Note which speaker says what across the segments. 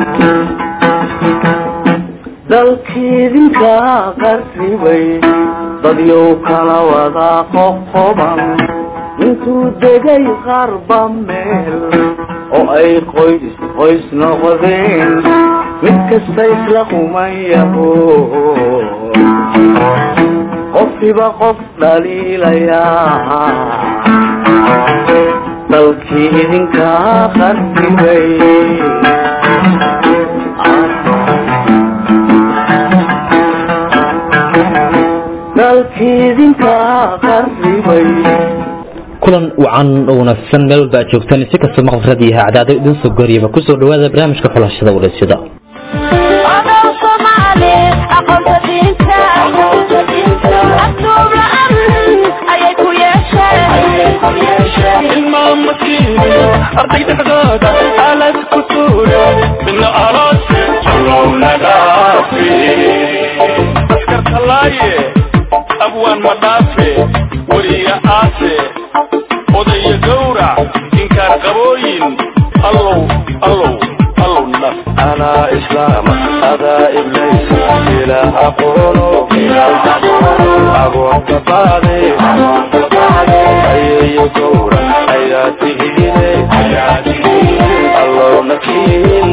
Speaker 1: dalkiidinka qarribay dadyow kala wada qoqoban intuu degay qarba meel oo ay qoys qoys noqdeen mid kasta isla quman yaho qofkiiba qof dhaliilayaa dalkii idinkaa qarribay dalkii idinkaa qarribay
Speaker 2: kulan wacan oo wanaagsan meel walba aad joogtaan si kasta maqlad iyo hacdaado idin soo goriyaba kusoo dhawaada barnaamijka xulashada wareysyada
Speaker 3: arday dhexdooda alad ku tuura midna aroos allownagaafi askartalaaye abwaan madhaafe weriya aase odaya gowrac inkaar qabooyin allow allow allow naf
Speaker 1: anaa islaama adaa iblaysa ilaah aqoono agoonta baade ayeeyo gowra ayaa tihiine allowna kiin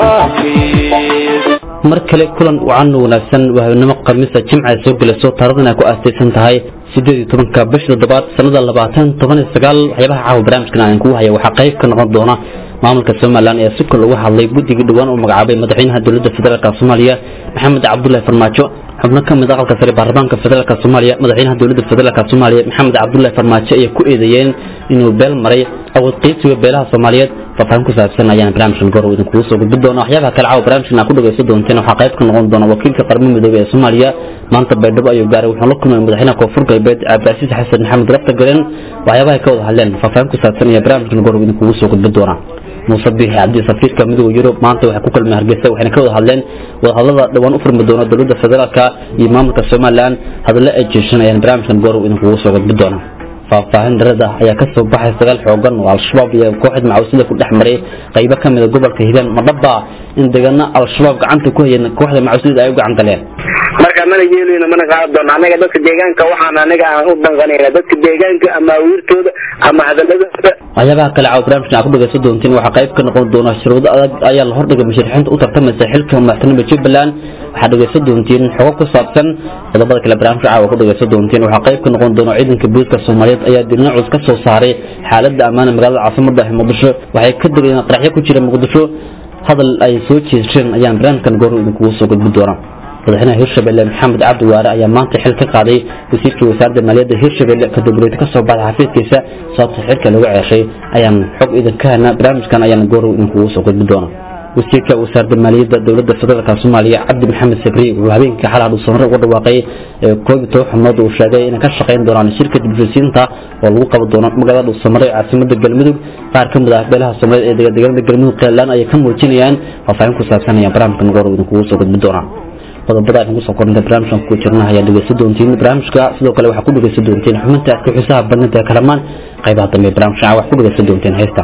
Speaker 1: dhaafiis
Speaker 2: mar kale kulan wacan oo wanaagsan waa habeenimo khamiisa jimca ay soo gelayso taaradana ay ku aastaysan tahay sideed iyo tobanka bisha toddobaad sanada labaatan toban iyo sagaal waxyaabaha caawa barnaamijkan aan kugu haya waxaa qayb ka noqon doona maamulka somalilan ee si kol uga hadlay guddigii dhowaan uu magacaabay madaxweynaha dowladda federaalk soomaaliya maxamed cabdullahi farmaajo xubno ka mid aqalka sare baarlamaanka federaalk soomaaliya madaxweynaha dowladda federaalk soomaaliya maxamed cabdullahi farmaajo ayay ku eedeeyeen inuu beel maray awood qiibsiga beelaha soomaaliyeed faahfaahin ku saabsan ayaan barnaamijkan goor idin kugu soo gudbin doona waxyaabaha kale caawa barnaamijkan aad ku dhagaysan doonteen waxaa qayb ka noqon doona wakiilka qaramada midoobey ee soomaaliya maanta baydhabo ayuu gaaray wuxuu la kulmay madaxweynaha koonfur galbeed cabdicasiis xasan maxamed rafta galen waxyaabaha ka wada hadleen faahfaahin ku saabsan ayaa barnaamijkan goor idin kugu soo gudbin doona muuse biixi cabdi safiirka midooda yurub maanta waxay ku kulmeen hargeysa waxayna ka wada hadleen wadahadlada dhowaan u furmi doona dowladda federaalka iyo maamulka somalilan hadallo ay jeeshan ayaan barnaamijkan goor idinkugu soo gudbin doona faahfaahin darada ayaa ka soo baxay sagaal xoogan oo al-shabaab iyo kooxda macawsida ku dhex maray qaybo ka mida gobolka hiiraan madhaba in deegaano al-shabaab gacanta ku hayeen kooxda macawsida ay u gacan galeen
Speaker 4: marka mana yeelayno mana qaadan doono anaga dadka deegaanka waxaan anaga aan u danqanayna dadka deegaanka ama awiirtooda ama hadaladooda
Speaker 2: waxyaabaha kale caawa barnaamijkan aad ku dhagaysan doontiin waxaa qayb ka noqon doona shuruudo adag ayaa la hordhigay musharaxiinta u tartamaysa xilka madaxtinimada jubbaland waxaad dhagaysan doontiin xogo ku saabsan qodobada kale barnaamijka caawa ku dhagaysan doontiin waxaa qayb ka noqon doona ciidanka booliska soomaaliyeed ayaa dilna culus ka soo saaray xaaladda ammaana magaalada caasimada ah muqdisho waxay ka degeen qaraxyo ku jira muqdisho hadal ay soo jeesteen ayaan barnaamijkan goor idinkugu soo gudbin doona madaxweynaha hirshabelle maxamed cabdi waare ayaa maanta xil ka qaaday wasiirkii wasaaradda maaliyadda hirshabelle kadib wareegta kasoo baxday xafiiskiisa sababta xilka lagu ceeshay ayaan xog idinka helna barnaamijkan ayaan goorow idinkugu soo gudbin doona wasiirka wasaaradda maaliyadda dowladda federaalk soomaaliya cabdi maxamed sabri wuxuu habeenkii xalaa dhuusamare uga dhawaaqay koob iyo toban xubnood uu sheegay inay ka shaqayn doonaan shirka dibshisiinta oo lagu qaban doono magaalada dhuusamare ee caasimada galmudug qaar ka mid ah beelaha soomaaliyeed ee deegaanada galmudug qeelaan ayay ka muujinayaan faahfaahin ku saabsan ayaan barnaamijkan goorow idinkugu soo gudbin doonaa qodobada aynu kusoo kornta barnaamijkan ku jirna ayaa dhegeysan doontiin barnaamijka sidoo kale waxaa ku dhegeysan doontiin xubinta aadka xiisaha badnanta ee kalamaan qaybaha dambe barnaamijka wax ku dhegeysan doontiin heesta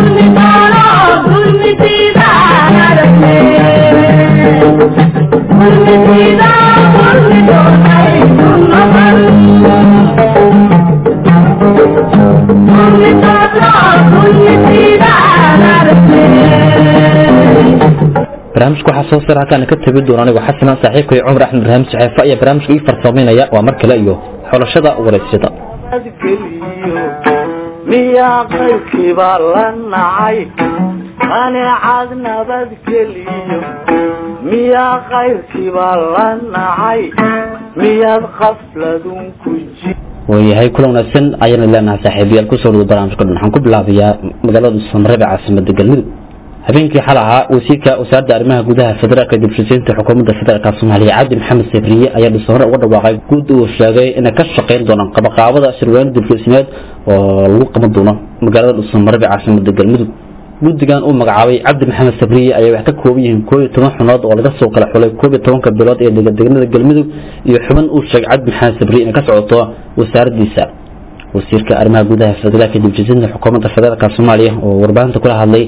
Speaker 2: barnaamijka waxaa soo sara halkaana ka tegi doona anigoo xasana saaxiibkay cumar axmed ibraahim saxeefa ayaa barnaamijka ii farsamaynaya waa mar kale iyo xulashada wareysyada
Speaker 1: geliyo miyaa qaybkiiba la nacay qaneecad nabadgeliyo miyaa qayrkiiba la nacay miyaad qafladun ku ji
Speaker 2: waayahay kula wanaagsan ayaana leenahay saaxiibayaal kusoo dhawada barnaamijka dhan waxaan ku bilaabayaa magaalada samarebe caasimada galmudug habeenkii xal ahaa wasiirka wasaaradda arrimaha gudaha federaalka dibshisiinta xukuumadda federaalk soomaaliya cabdi maxamed sabriye ayaa dhusamare uga dhawaaqay guud uu sheegay inay ka shaqayn doonaan qabaqaabada shirweyne dibshisineed oo lagu qaban doono magaalada dhusamarebe caasimada galmudug guddigan uu magacaabay cabdi maxamed sabriye ayaa wax ka kooban yihiin koob iyo toban xunood oo laga soo kala xulay koob iyo tobanka bilood ee deegaanada galmudug iyo xubin uu sheegay cabdi maxamed sabriye inay ka socoto wasaaraddiisa wasiirka arrimaha gudaha federaalka dibshisiinta xukuumadda federaalk soomaaliya oo warbaahinta kula hadlay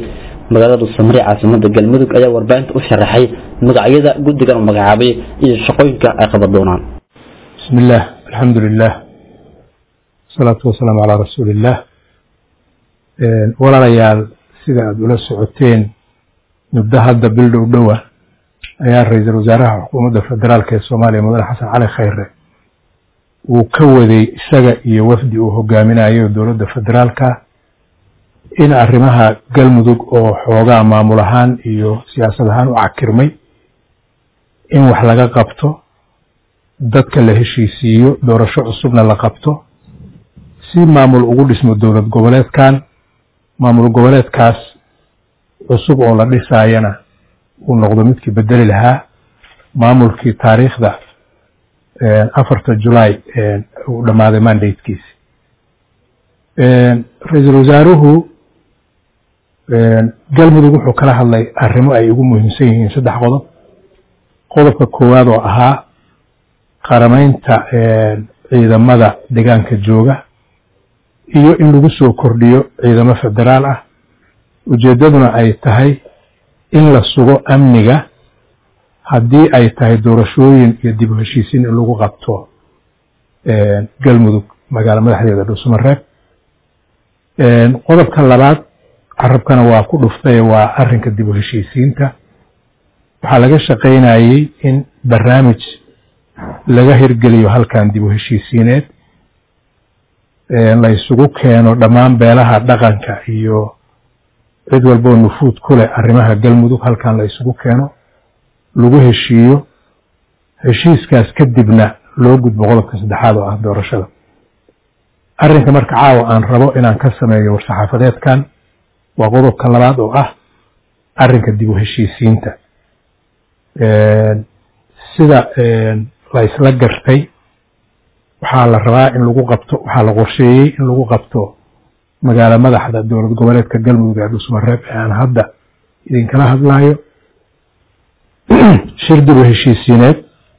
Speaker 2: magaalada dhuusamare caasimada galmudug ayaa warbaahinta u sharaxay magacyada guddigan uu magacaabay iyo shaqooyinka ay qaban doonaan
Speaker 5: بسم الله الحمد لله والصلاة والسلام على رسول الله walaalayaal sida aada ula socoteen muddo hadda bil dhow dhowa ayaa ra-iisul wasaaraha xukuumadda federaalk ee soomaaliya mudane xasan cali khayre uu ka waday isaga iyo wafdi uu hogaaminayo dowladda federaalka in arrimaha galmudug oo xoogaa maamul ahaan iyo siyaasad ahaan u cakirmay in wax laga qabto dadka la heshiisiiyo doorasho cusubna la qabto si maamul ugu dhismo dowlad goboleedkan maamul goboleedkaas cusub oo la dhisaayana uu noqdo midkii bedeli lahaa maamulkii taariikhda afarta julaay uu dhammaaday mandatekiisi ra-iisul wasaaruhu galmudug wuxuu kala hadlay arrimo ay ugu muhiimsan yihiin saddex qodob qodobka koowaad oo ahaa qaramaynta ciidamada deegaanka jooga iyo in lagu soo kordhiyo ciidamo federaal ah ujeeddaduna ay tahay in la sugo amniga haddii ay tahay doorashooyin iyo dib u heshiisiin in lagu qabto galmudug magaalo madaxdeeda dhuusamareeb qodobka labaad carabkana waa ku dhuftay waa arrinka dib u heshiisiinta waxaa laga shaqaynayey in barnaamij laga hirgeliyo halkan dib u heshiisiineed la isugu keeno dhammaan beelaha dhaqanka iyo cid walboo nufuud ku leh arrimaha galmudug halkan la isugu keeno lagu heshiiyo heshiiskaas kadibna loo gudbo qodobka saddexaad oo ah doorashada arrinka marka caawa aan rabo inaan ka sameeyo war-saxaafadeedkan waa qodobka labaad oo ah arrinka dib u heshiisiinta sida la isla gartay waxaa la rabaa in lagu qabto waxaa la qorsheeyey in lagu qabto magaalo madaxda dowlad goboleedka galmudug ee dhuusmareeb ee aan hadda idinkala hadlayo shir dib u heshiisiineed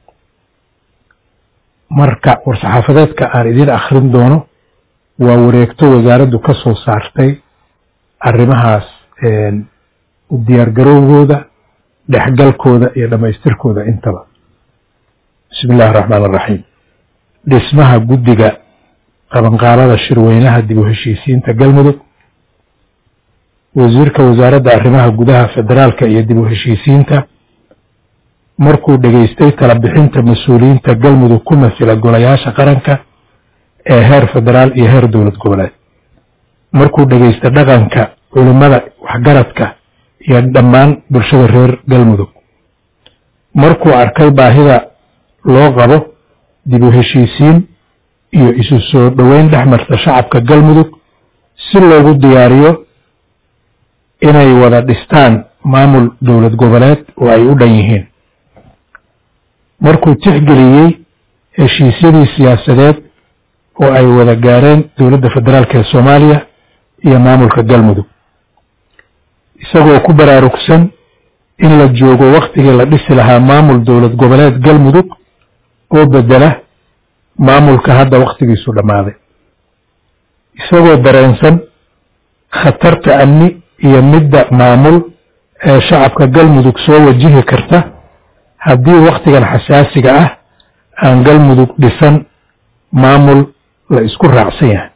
Speaker 5: marka war-saxaafadeedka aan idiin akhrin doono waa wareegto wasaaraddu ka soo saartay arrimahaas u diyaargarowgooda dhexgalkooda iyo dhammaystirkooda intaba bismi illahi araxmaan araxiim dhismaha guddiga qabanqaabada shirweynaha dib u heshiisiinta galmudug wasiirka wasaaradda arrimaha gudaha federaalka iyo dib u heshiisiinta markuu dhegaystay tala bixinta mas-uuliyiinta galmudug ku masila golayaasha qaranka ee heer federaal iyo heer dowlad goboleed markuu dhegaystay dhaqanka culimmada waxgaradka iyo dhammaan bulshada reer galmudug markuu arkay baahida loo qabo dib u heshiisiin iyo isu soo dhoweyn dhex marta shacabka galmudug si loogu diyaariyo inay wada dhistaan maamul dowlad goboleed oo ay u dhan yihiin markuu tixgeliyey heshiisyadii siyaasadeed oo ay wada gaareen dowladda federaalk ee soomaaliya iyo maamulka galmudug isagoo ku baraarugsan in la joogo wakhtigii la dhisi lahaa maamul dowlad goboleed galmudug oo bedela maamulka hadda wakhtigiisu dhammaaday isagoo dareensan khatarta amni iyo midda maamul ee shacabka galmudug soo wajihi karta haddii wakhtigan xasaasiga ah aan galmudug dhisan maamul la isku raacsan yahay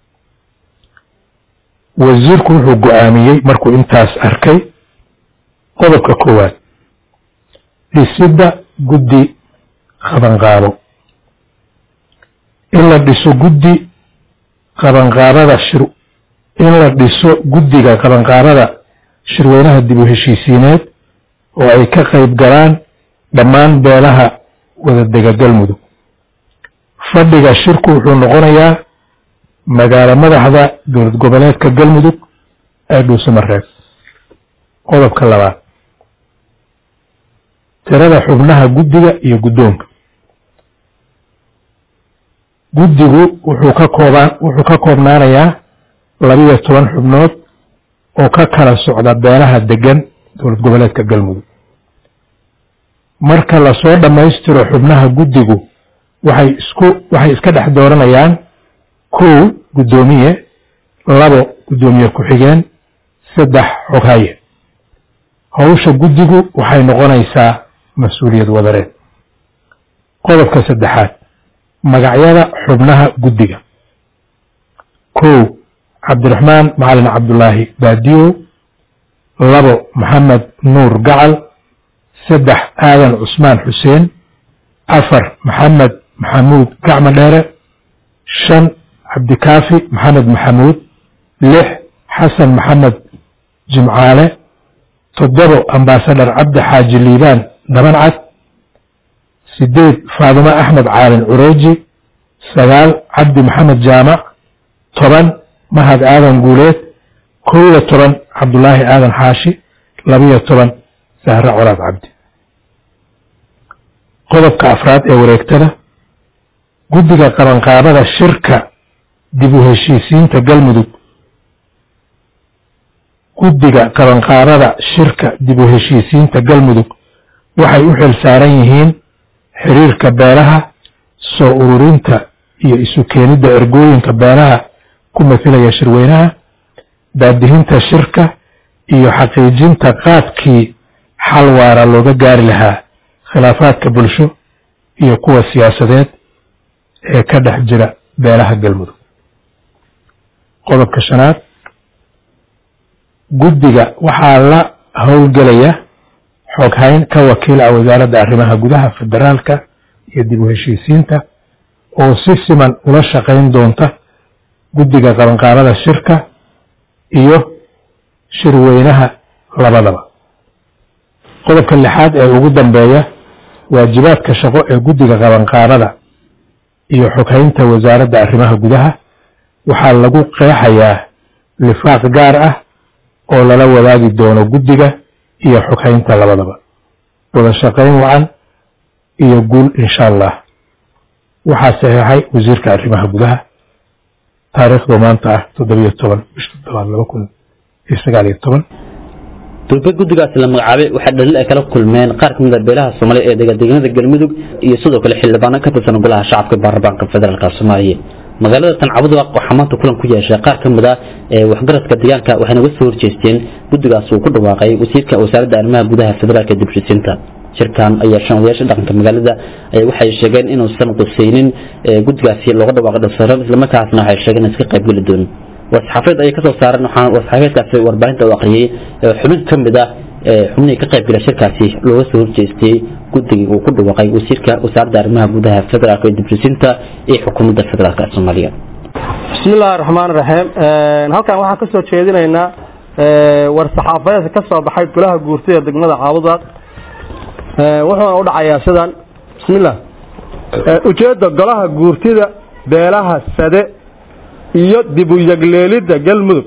Speaker 5: wasiirku wuxuu go-aamiyey markuu intaas arkay qodobka koowaad dhisidda guddi qabanqaabo in la dhiso guddi qabanqaabada shir in la dhiso guddiga qabanqaabada shirweynaha dib u heshiisiineed oo ay ka qayb galaan dhammaan beelaha wadadega galmudug fadhiga shirku wuxuu noqonayaa magaalo madaxda dowlad goboleedka galmudug ee dhuusamareeb qodobka labaad tirada xubnaha guddiga iyo guddoonka guddigu wuxuu ka koobaan wuxuu ka koobnaanayaa labiyo toban xubnood oo ka kala socda beelaha degan dowlad goboleedka galmudug marka lasoo dhammaystiro xubnaha guddigu waxay isku waxay iska dhex dooranayaan kow guddoomiye labo guddoomiye ku-xigeen saddex xoghaye howsha guddigu waxay noqonaysaa mas-uuliyad wadareed qodobka saddexaad magacyada xubnaha guddiga kow cabdiraxmaan macalin cabdulaahi baadiyow labo maxamed nuur gacal saddex aadan cusmaan xuseen afar maxamed maxamuud gacmo dheere shan cabdikaafi maxamed maxamuud lix xasan maxamed jimcaale toddobo ambaasadhar cabdi xaaji liibaan dhabancad sideed faadimo axmed caalin cureeji sagaal cabdi maxamed jaamac toban mahad aadan guuleed kow iyo toban cabdulaahi aadan xaashi labiyo toban sahre colaad cabdi qodobka afraad ee wareegtada guddiga qabanqaabada shirka dib u heshiisiinta galmudug guddiga qabanqaabada shirka dib u heshiisiinta galmudug waxay u xil saaran yihiin xiriirka beelaha soo ururinta iyo isu keenidda ergooyinka beelaha ku mathilaya shirweynaha baadihinta shirka iyo xaqiijinta qaabkii xal waara looga gaari lahaa khilaafaadka bulsho iyo kuwa siyaasadeed ee ka dhex jira beelaha galmudug qodobka shanaad guddiga waxaa la howlgelaya xoghayn ka wakiil ah wasaaradda arrimaha gudaha federaalka iyo dib u heshiisiinta oo si siman ula shaqayn doonta guddiga qabanqaabada shirka iyo shirweynaha labadaba qodobka lixaad ee ugu dambeeya waajibaadka shaqo ee guddiga qabanqaabada iyo xoghaynta wasaaradda arrimaha gudaha waxaa lagu qeexayaa lifaaq gaar ah oo lala wadaagi doono guddiga iyo xoghaynta labadaba wada shaqayn wacan iyo guul insha allah waxaa saxiixay wasiirka arrimaha gudaha taariikhdu maanta ah toddobiyo toban bisha toddobaad laba kun iyo sagaal iyo toban
Speaker 2: durbe guddigaasi la magacaabay waxaa dhaliil ay kala kulmeen qaar ka mid a beelaha soomaaliya ee degadeganada galmudug iyo sidoo kale xildhibaano ka tirsan golaha shacabka baarlamaanka federaalk soomaaliya magaalada tancabud waxaa maanta kulan ku yeeshay qaar ka mid a ee waxgaradka deegaanka waxayna uga soo horjeesteen guddigaas uu ku dhawaaqay wasiirka wasaaradda arrimaha gudaha federaalka dibshisiinta shirkan ayaa shan odayaasha dhaqanka magaalada waxay sheegeen inuusan qusaynin guddigaasi looga dhawaaqay dhasaran islamarkaasna waxay sheegeen in iska qaybgeli doonin war-saxaafadeed ayay kasoo saareen waxaa war-saxaafadeedkaasi warbaahinta u akhriyey xubin ka mid ah xubnihii ka qaybgala shirkaasi looga soo horjeestay guddigii uu ku dhawaaqay wasiirka wasaaradda arrimaha gudaha federaalk ee dibshisiinta iyo xukuumadda federaalk ee soomaaliya
Speaker 6: bismi illaahi raxmaan raxiim halkan waxaan kasoo jeedinaynaa war-saxaafadeedka ka soo baxay golaha guurtida degmada caabudaad wuxuuna u dhacayaa sidan bismillah ujeedda golaha guurtida beelaha sade iyo dib u yegleelidda galmudug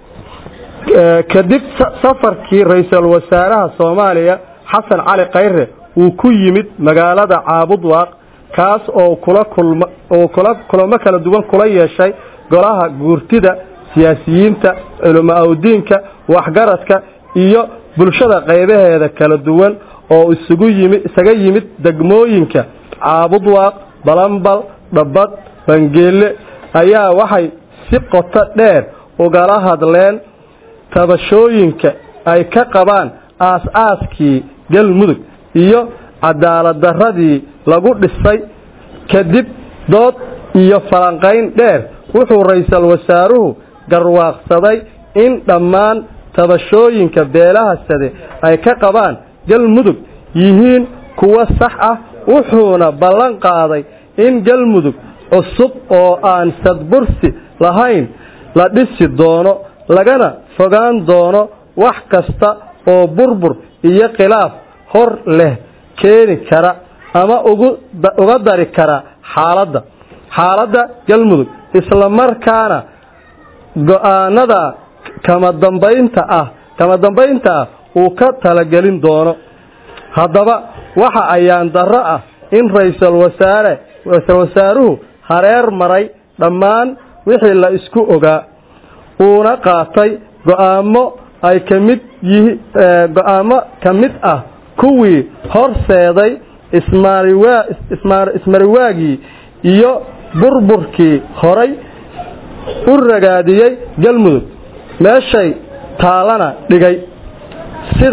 Speaker 6: kadib safarkii ra-iisul wasaaraha soomaaliya xasan cali khayre uu ku yimid magaalada caabudwaaq kaas oo kula kulma oo kula kulamo kala duwan kula yeeshay golaha guurtida siyaasiyiinta culamo awdiinka waxgaradka iyo bulshada qaybaheeda kala duwan oo isugu yimid isaga yimid degmooyinka caabudwaaq balambal dhabbad bangeelle ayaa waxay si qoto dheer ugala hadleen tabashooyinka ay ka qabaan aas-aaskii galmudug iyo cadaaladdarradii lagu dhisay kadib dood iyo falanqayn dheer wuxuu ra-iisul wasaaruhu garwaaqsaday in dhammaan tabashooyinka beelaha sade ay ka qabaan galmudug yihiin kuwo sax ah wuxuuna ballan qaaday in galmudug cusub oo aan sadbursi lahayn la dhisi doono lagana fogaan doono wax kasta oo burbur iyo khilaaf hor leh keeni kara ama uga dari kara xaaladda xaaladda galmudug islamarkaana go-aanada kama dambaynta ah kama dambaynta ah uu ka talagelin doono haddaba waxa ayaan darro ah in ra-iisul wasaare ra-iisul wasaaruhu hareer maray dhammaan wixii la isku ogaa uuna qaatay go-aamo ay ka mid yihi go-aamo ka mid ah kuwii horseeday ismaariwaa ismariwaagii iyo burburkii horay u ragaadiyey galmudug meeshay taalana dhigay sida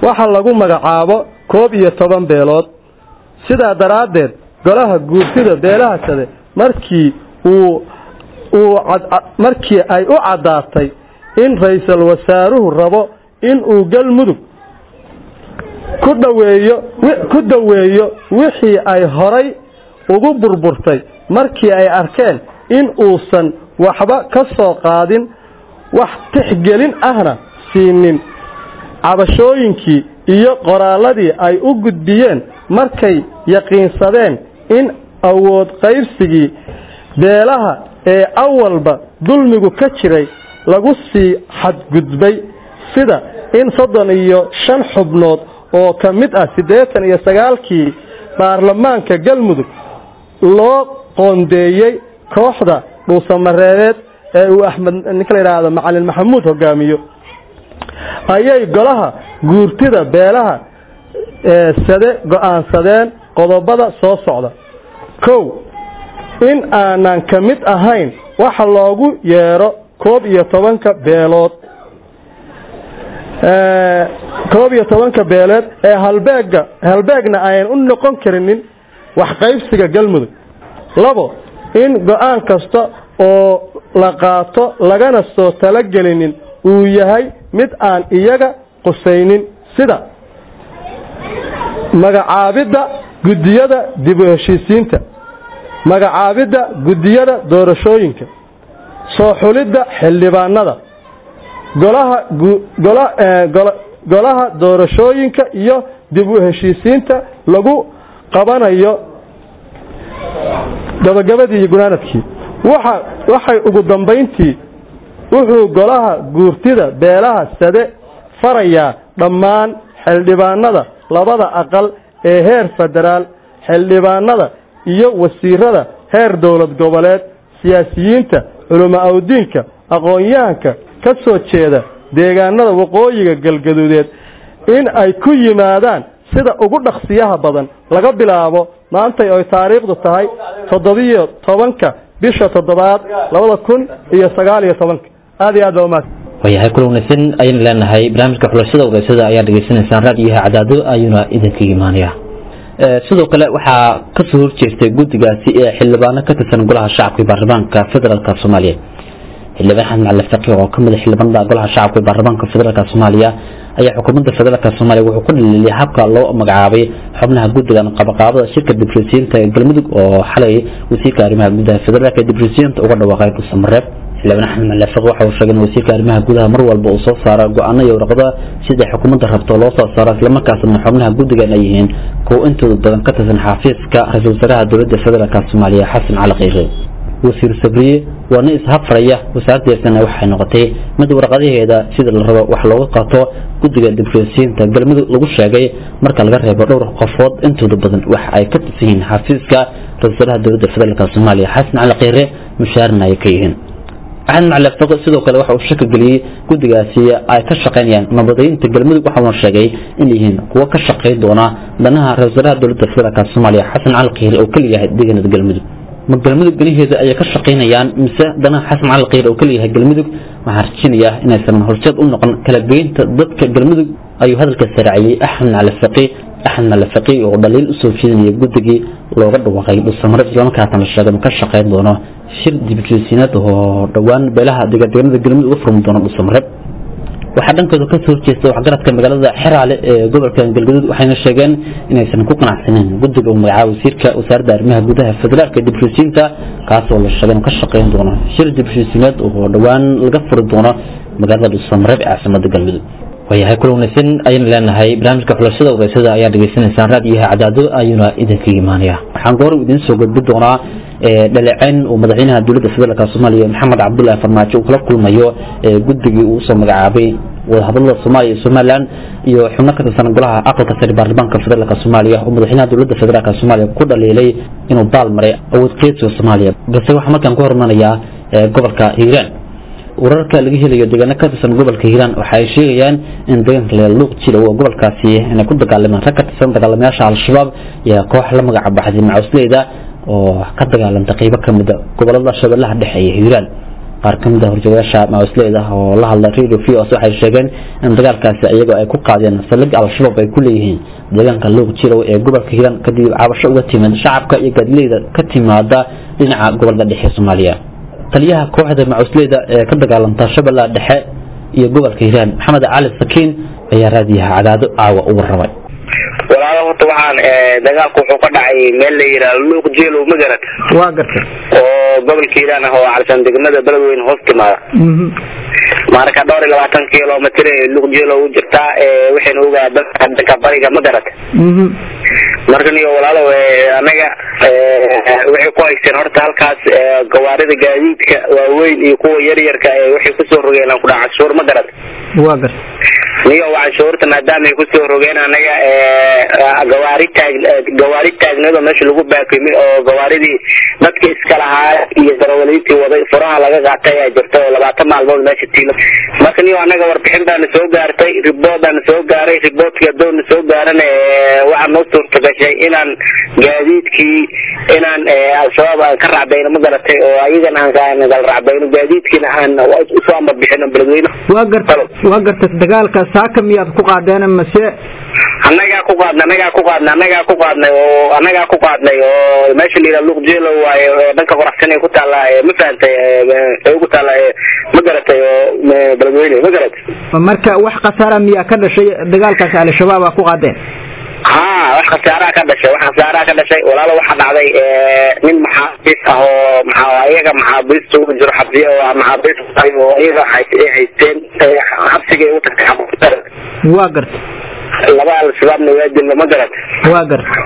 Speaker 6: waxa lagu magacaabo koob iyo toban beelood sidaa daraaddeed golaha guurtida beelaha sade markii uu uu markii ay u caddaatay in ra-iisul wasaaruhu rabo inuu galmudug ku dhaweeyo ku daweeyo wixii ay horay ugu burburtay markii ay arkeen in uusan waxba ka soo qaadin wax tixgelin ahna siinin cabashooyinkii iyo qoraalladii ay u gudbiyeen markay yaqiinsadeen in awood qaybsigii beelaha ee awalba dulmigu ka jiray lagu sii xadgudbay sida in soddon iyo shan xubnood oo ka mid ah siddeetan iyo sagaalkii baarlamaanka galmudug loo qoondeeyey kooxda dhuusamareebeed ee uu axmed ninka la yidhaahdo macalin maxamuud hogaamiyo ayay golaha guurtida beelaha sade go-aansadeen qodobada soo socda kow in aanan ka mid ahayn waxa loogu yeero koob iyo tobanka beelood koob iyo tobanka beeleed ee halbeega halbeegna ayan u noqon karinin waxqaybsiga galmudug labo in go-aan kasta oo la qaato lagana soo talagelinin uu yahay mid aan iyaga qusaynin sida magacaabidda guddiyada dib u heshiisiinta magacaabidda guddiyada doorashooyinka soo xulidda xildhibaanada golaha golaha doorashooyinka iyo dib u heshiisiinta lagu qabanayo gabagabadii iyo gunaanadkii waxa waxay ugu dambayntii wuxuu golaha guurtida beelaha sade farayaa dhammaan xildhibaanada labada aqal ee heer federaal xildhibaanada iyo wasiirada heer dowlad goboleed siyaasiyiinta culamo awdiinka aqoon-yahanka ka soo jeeda deegaanada waqooyiga galgaduudeed in ay ku yimaadaan sida ugu dhaqsiyaha badan laga bilaabo maantay oy taariikhdu tahay toddobiyo tobanka bisha toddobaad labada kun iyo sagaal iyo tobanka aad iyo aad baa umaad
Speaker 2: waayahay kula wanaagsan ayaynu leenahay barnaamijka xulashada wareysada ayaa dhegeysanaysaan raadiyaha cadaado ayuuna idinka imaanaya sidoo kale waxaa kasoo horjeestay guddigaasi ee xildhibaano ka tirsan golaha shacabka iyo baarlamaanka federaalk soomaaliya xildhibaan xamed macali faqi oo kamid a xildhibaanada golaha shacabka iyo baarlamaanka federaalk soomaaliya ayaa xukuumadda federaalk soomaaliya wuxuu ku dhaliiliyay habka loo magacaabay xubnaha guddigan qabaqaabada shirka dibrosinta ee galmudug oo xalay wasiirka arrimaha gudaha federaalk ee dibrosinta uga dhawaaqay dhuusamareeb xildhibaan axmed macali faqi waxa uu sheegay in wasiirka arrimaha gudaha mar walba uu soo saaro go-aano iyo warqada sida xukuumadda rabto loo soo saaro islamarkaasna xubnaha guddigan ay yihiin kuwo intooda badan ka tirsan xafiiska ra-iisul wasaaraha dowladda federaalk soomaaliya xasan cali kheyre wasiir sabriye waa nin ishafraya wasaaraddeesana waxay noqotay mid warqadaheeda sida la rabo wax looga qato guddiga dibrosinta galmudug lagu sheegay marka laga reebo dhowr qofood intooda badan wax ay ka tirsan yihiin xafiiska ra-isul wasaaraha dowladda federaalk soomaaliya xasan cali kheyre mushaarna ay ka yihiin axmed macali faqi sidoo kale waxa uu shaki geliyey guddigaasi ay ka shaqaynayaan nabadaynta galmudug waxauna sheegay in yihiin kuwo ka shaqayn doona danaha ra-isul wasaaraha dowladda federaalk soomaaliya xasan cali kheyre oo keliyahay deegaanada galmudug ma galmudug ganaheeda ayay ka shaqaynayaan mise danaha xasan cali kheyre oo keliyahay galmudug waxaan rajinayaa inaysan horseed u noqon kala geynta dadka galmudug ayuu hadalka saraaciyey axmed cali faqi axmed cali faqi oo dhaliil usoo jeedinaya guddigii looga dhawaaqay dhusamare islamarkaasna la sheegay ka shaqayn doono shir dibjosiinad oo dhowaan beelaha deegaanada galmudug uga furmi doono dhusamare waxaa dhankooda ka soo horjeesta waxgaradka magaalada xeraale ee gobolka galgaduud waxayna sheegeen inaysan ku qanacsaneyn guddiga uu magacaabo wasiirka wasaaradda arrimaha gudaha federaalka dibrosinta kaas oo la sheegay inuu ka shaqayn doono shir dibrosiineed oo dhowaan laga furi doono magaalada dhuusamareeb ee caasimada galmudug waayahay kula wanaagsan ayaynu leenahay barnaamijka xulashada wareysada ayaa dhegeysanaysaan raadiyaha cadaado ayuuna idinka imaanaya waxaan goor idiin soo gudbi doonaa dhaleeceyn uu madaxweynaha dowladda federaalk soomaaliya maxamed cabdullaahi farmaajo uu kala kulmayo guddigii uu usoo magacaabay wadahadalada soomaaliya iyo somalilan iyo xubno ka tirsan golaha aqalka sare baarlamaanka federaalk soomaaliya oo madaxweynaha dowladda federaalk soomaaliya ku dhaliilay inuu baal maray awood qeydsiga soomaaliya balse waxaa markaan ku hormanayaa gobolka hiiraan wararka laga helayo deegaano ka tirsan gobolka hiiraan waxa ay sheegayaan in deegaanka leeluuq jira oo gobolkaasi inay ku dagaalameen rag ka tirsan dagaalamayaasha al-shabaab iyo koox la magaca baxday macawisleyda oo ka dagaalanta qeybo ka mida gobolada shabeellaha dhexe iyo hiiraan qaar ka mid ah horjoogayaasha macawisleyda oo la hadla radio v os waxay sheegeen in dagaalkaasi iyagoo ay ku qaadeen saldhig al-shabaab ay ku leeyihiin deegaanka luuq jirow ee gobolka hiiraan kadib cabasho uga timid shacabka iyo gaadileyda ka timaada dhinaca gobolka dhexe soomaaliya taliyaha kooxda macawisleyda ee ka dagaalanta shabeellaha dhexe iyo gobolka hiiraan maxamed cali sakiin ayaa raadiyaha cadaado caawa u warramay
Speaker 4: walaalo horta waxaan dagaalku wuxuu ka dhacay meel la yidhaha luuq jeelow magarad
Speaker 7: waa gartay
Speaker 4: oo gobolka hiiraan ah oo calsan degmada beledweyne hoos timaada marka dhowr iyo labaatan kilomitr ee luuq jeelow u jirtaa waxayna ogaa dadka dhanka bariga magarad marka niyo walaalo anaga waxay ku haysteen horta halkaas gawaarida gaadiidka waaweyn iyo kuwa yaryarka waxay kusoo rogeen aan kudhaca canshuur magarad
Speaker 7: waa gartay
Speaker 4: niyo canshuurta maadaama ay kusoo rogeen anaga gawaari taag gawaari taagneed oo meesha lagu baakimay oo gawaaridii dadka iska lahaa iyo darawaliintii waday furaha laga qaatay ayaa jirta oo labaatan maalmood meesha tiila marka niyo anaga warbixin baana soo gaartay ribood baana soo gaaray riboodkii adoonna soo gaaran waxaa noo suurta gashay inaan gaadiidkii inaan al-shabaab aan ka racbayno ma garatay oo ayagan aan gal racbayno gaadiidkiina aan usoo amar bixino beledweyne
Speaker 7: waa gartay waa gartay dagaalka saaka miyaad ku qaadeen mase
Speaker 4: annagaa ku qaadnay annagaa ku qaadnay annagaa ku qaadnay oo annagaa ku qaadnay oo meesha la yidhaha luuq jeelo waaye oo dhanka qoraxsan ay ku taalla ma fahantay ay ugu taalla ma garatay oo beledweyne ma garatay
Speaker 7: marka wax khasaara miyaa ka dhashay dagaalkaasi al-shabaab aa ku qaadeen
Speaker 4: ha wax khasaaraha ka dhashay wax khasaaraha ka dhashay walaalo waxaa dhacday nin maxaabiis ah oo maxaa iyaga maxaabiista ugu jiro xabsiya oo maxaabiis oo iyaga ay haysteen xabsiga ay u tagtay
Speaker 7: waa gartay
Speaker 4: laba al-shabaabna waa dilna ma garat
Speaker 7: waa gartay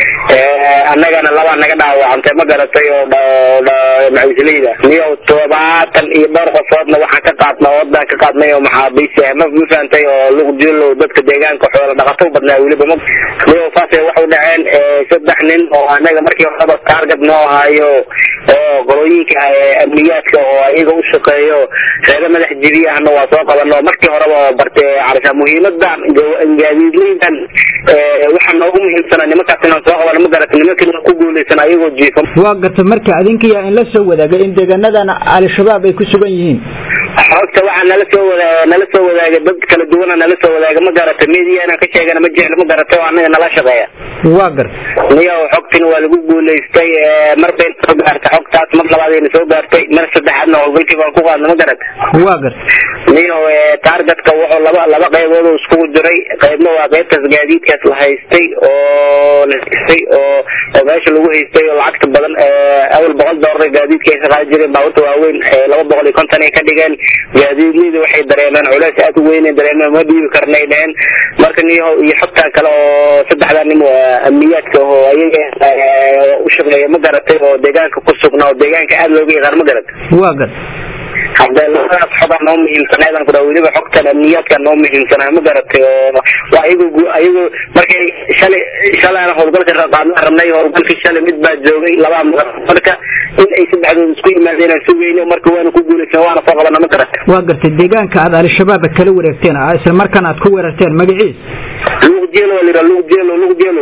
Speaker 4: annagana laba naga dhaawacantay ma garatay oo macawisleyda niyo todobaatan iyo dhowr qofoodna waxaan ka qaadna oodaan ka qaadnay oo maxaabiis ah ma ma fahantay oo luq jilo dadka deegaanka xoola dhaqato badnaa weliba ma niyo saasay waxu dhaceen saddex nin oo anaga markii horeba taarget noo hayo oo qolooyinka amniyaadka oo iyaga u shaqeeyo reero madax jibi ahna waa soo qabano markii horeba bartay carsha muhiimadan gaadiidleydan waxaa noogu muhiimsana nimankaas inaan soo qabano ma garata nimankiina ku guuleysan ayagoo jiifo
Speaker 7: waa gartay marka adinkiyaa in la soo wadaagay in deegaanadan al-shabaab ay ku sugan yihiin
Speaker 4: xogta waxaa nala soo wada nala soo wadaagay dad kala duwana nala soo wadaagay ma garata media inaan ka sheegana ma jeclo ma garata oo anaga nala shaqeeya
Speaker 7: waa gartay
Speaker 4: niyo xogtina waa lagu guulaystay mar bay soo gaartay xogtaas mar labaadayna soo gaartay mar saddexaadna howlgalkii baan ku qaadna ma garata
Speaker 7: waa gartay
Speaker 4: niyo taargetka wuxuu laba laba qaybood oo iskugu jiray qaybna waa qaybtaas gaadiidkaas la haystay oo la haystay oo oo meesha lagu haystay oo lacagta badan awal boqol doolar gaadiidka ay ka qaadi jireen baabuurta waaweyn laba boqol iyo konton ay ka dhigeen gaadiidleyda waxay dareemeen culeys aad u weyn dareemeen ma dhiibi karnay dheheen marka niyo iyo xogtaa kale oo saddexdaa nin amniyaadka oo ayaga u shaqeeya ma garatay oo deegaanka ku sugnaa oo deegaanka aad looga yaqaan ma garatay
Speaker 7: waa gartay
Speaker 4: hadee labadaas xogaa noo muhiimsaneedan ku weliba xogtan amniyaadka noo muhiimsanaa ma garatay oo waa ayago ayago markay shalay shalay aan howlgalka qaadna rabnay howlgalkii shalay mid baa joogay labaa maqan marka in ay saddexdood isku yimaadeen aan sugayno marka waana ku guulaysan waana soo qabana ma garatay
Speaker 7: waa gartay deegaanka aad al-shabaab kala wareegteen isla markaan aad ku weerarteen magaciis
Speaker 4: luuq jeelo waa layidhaha luuq jeelo luuq jeelo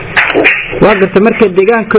Speaker 7: waa gartay marka deegaanka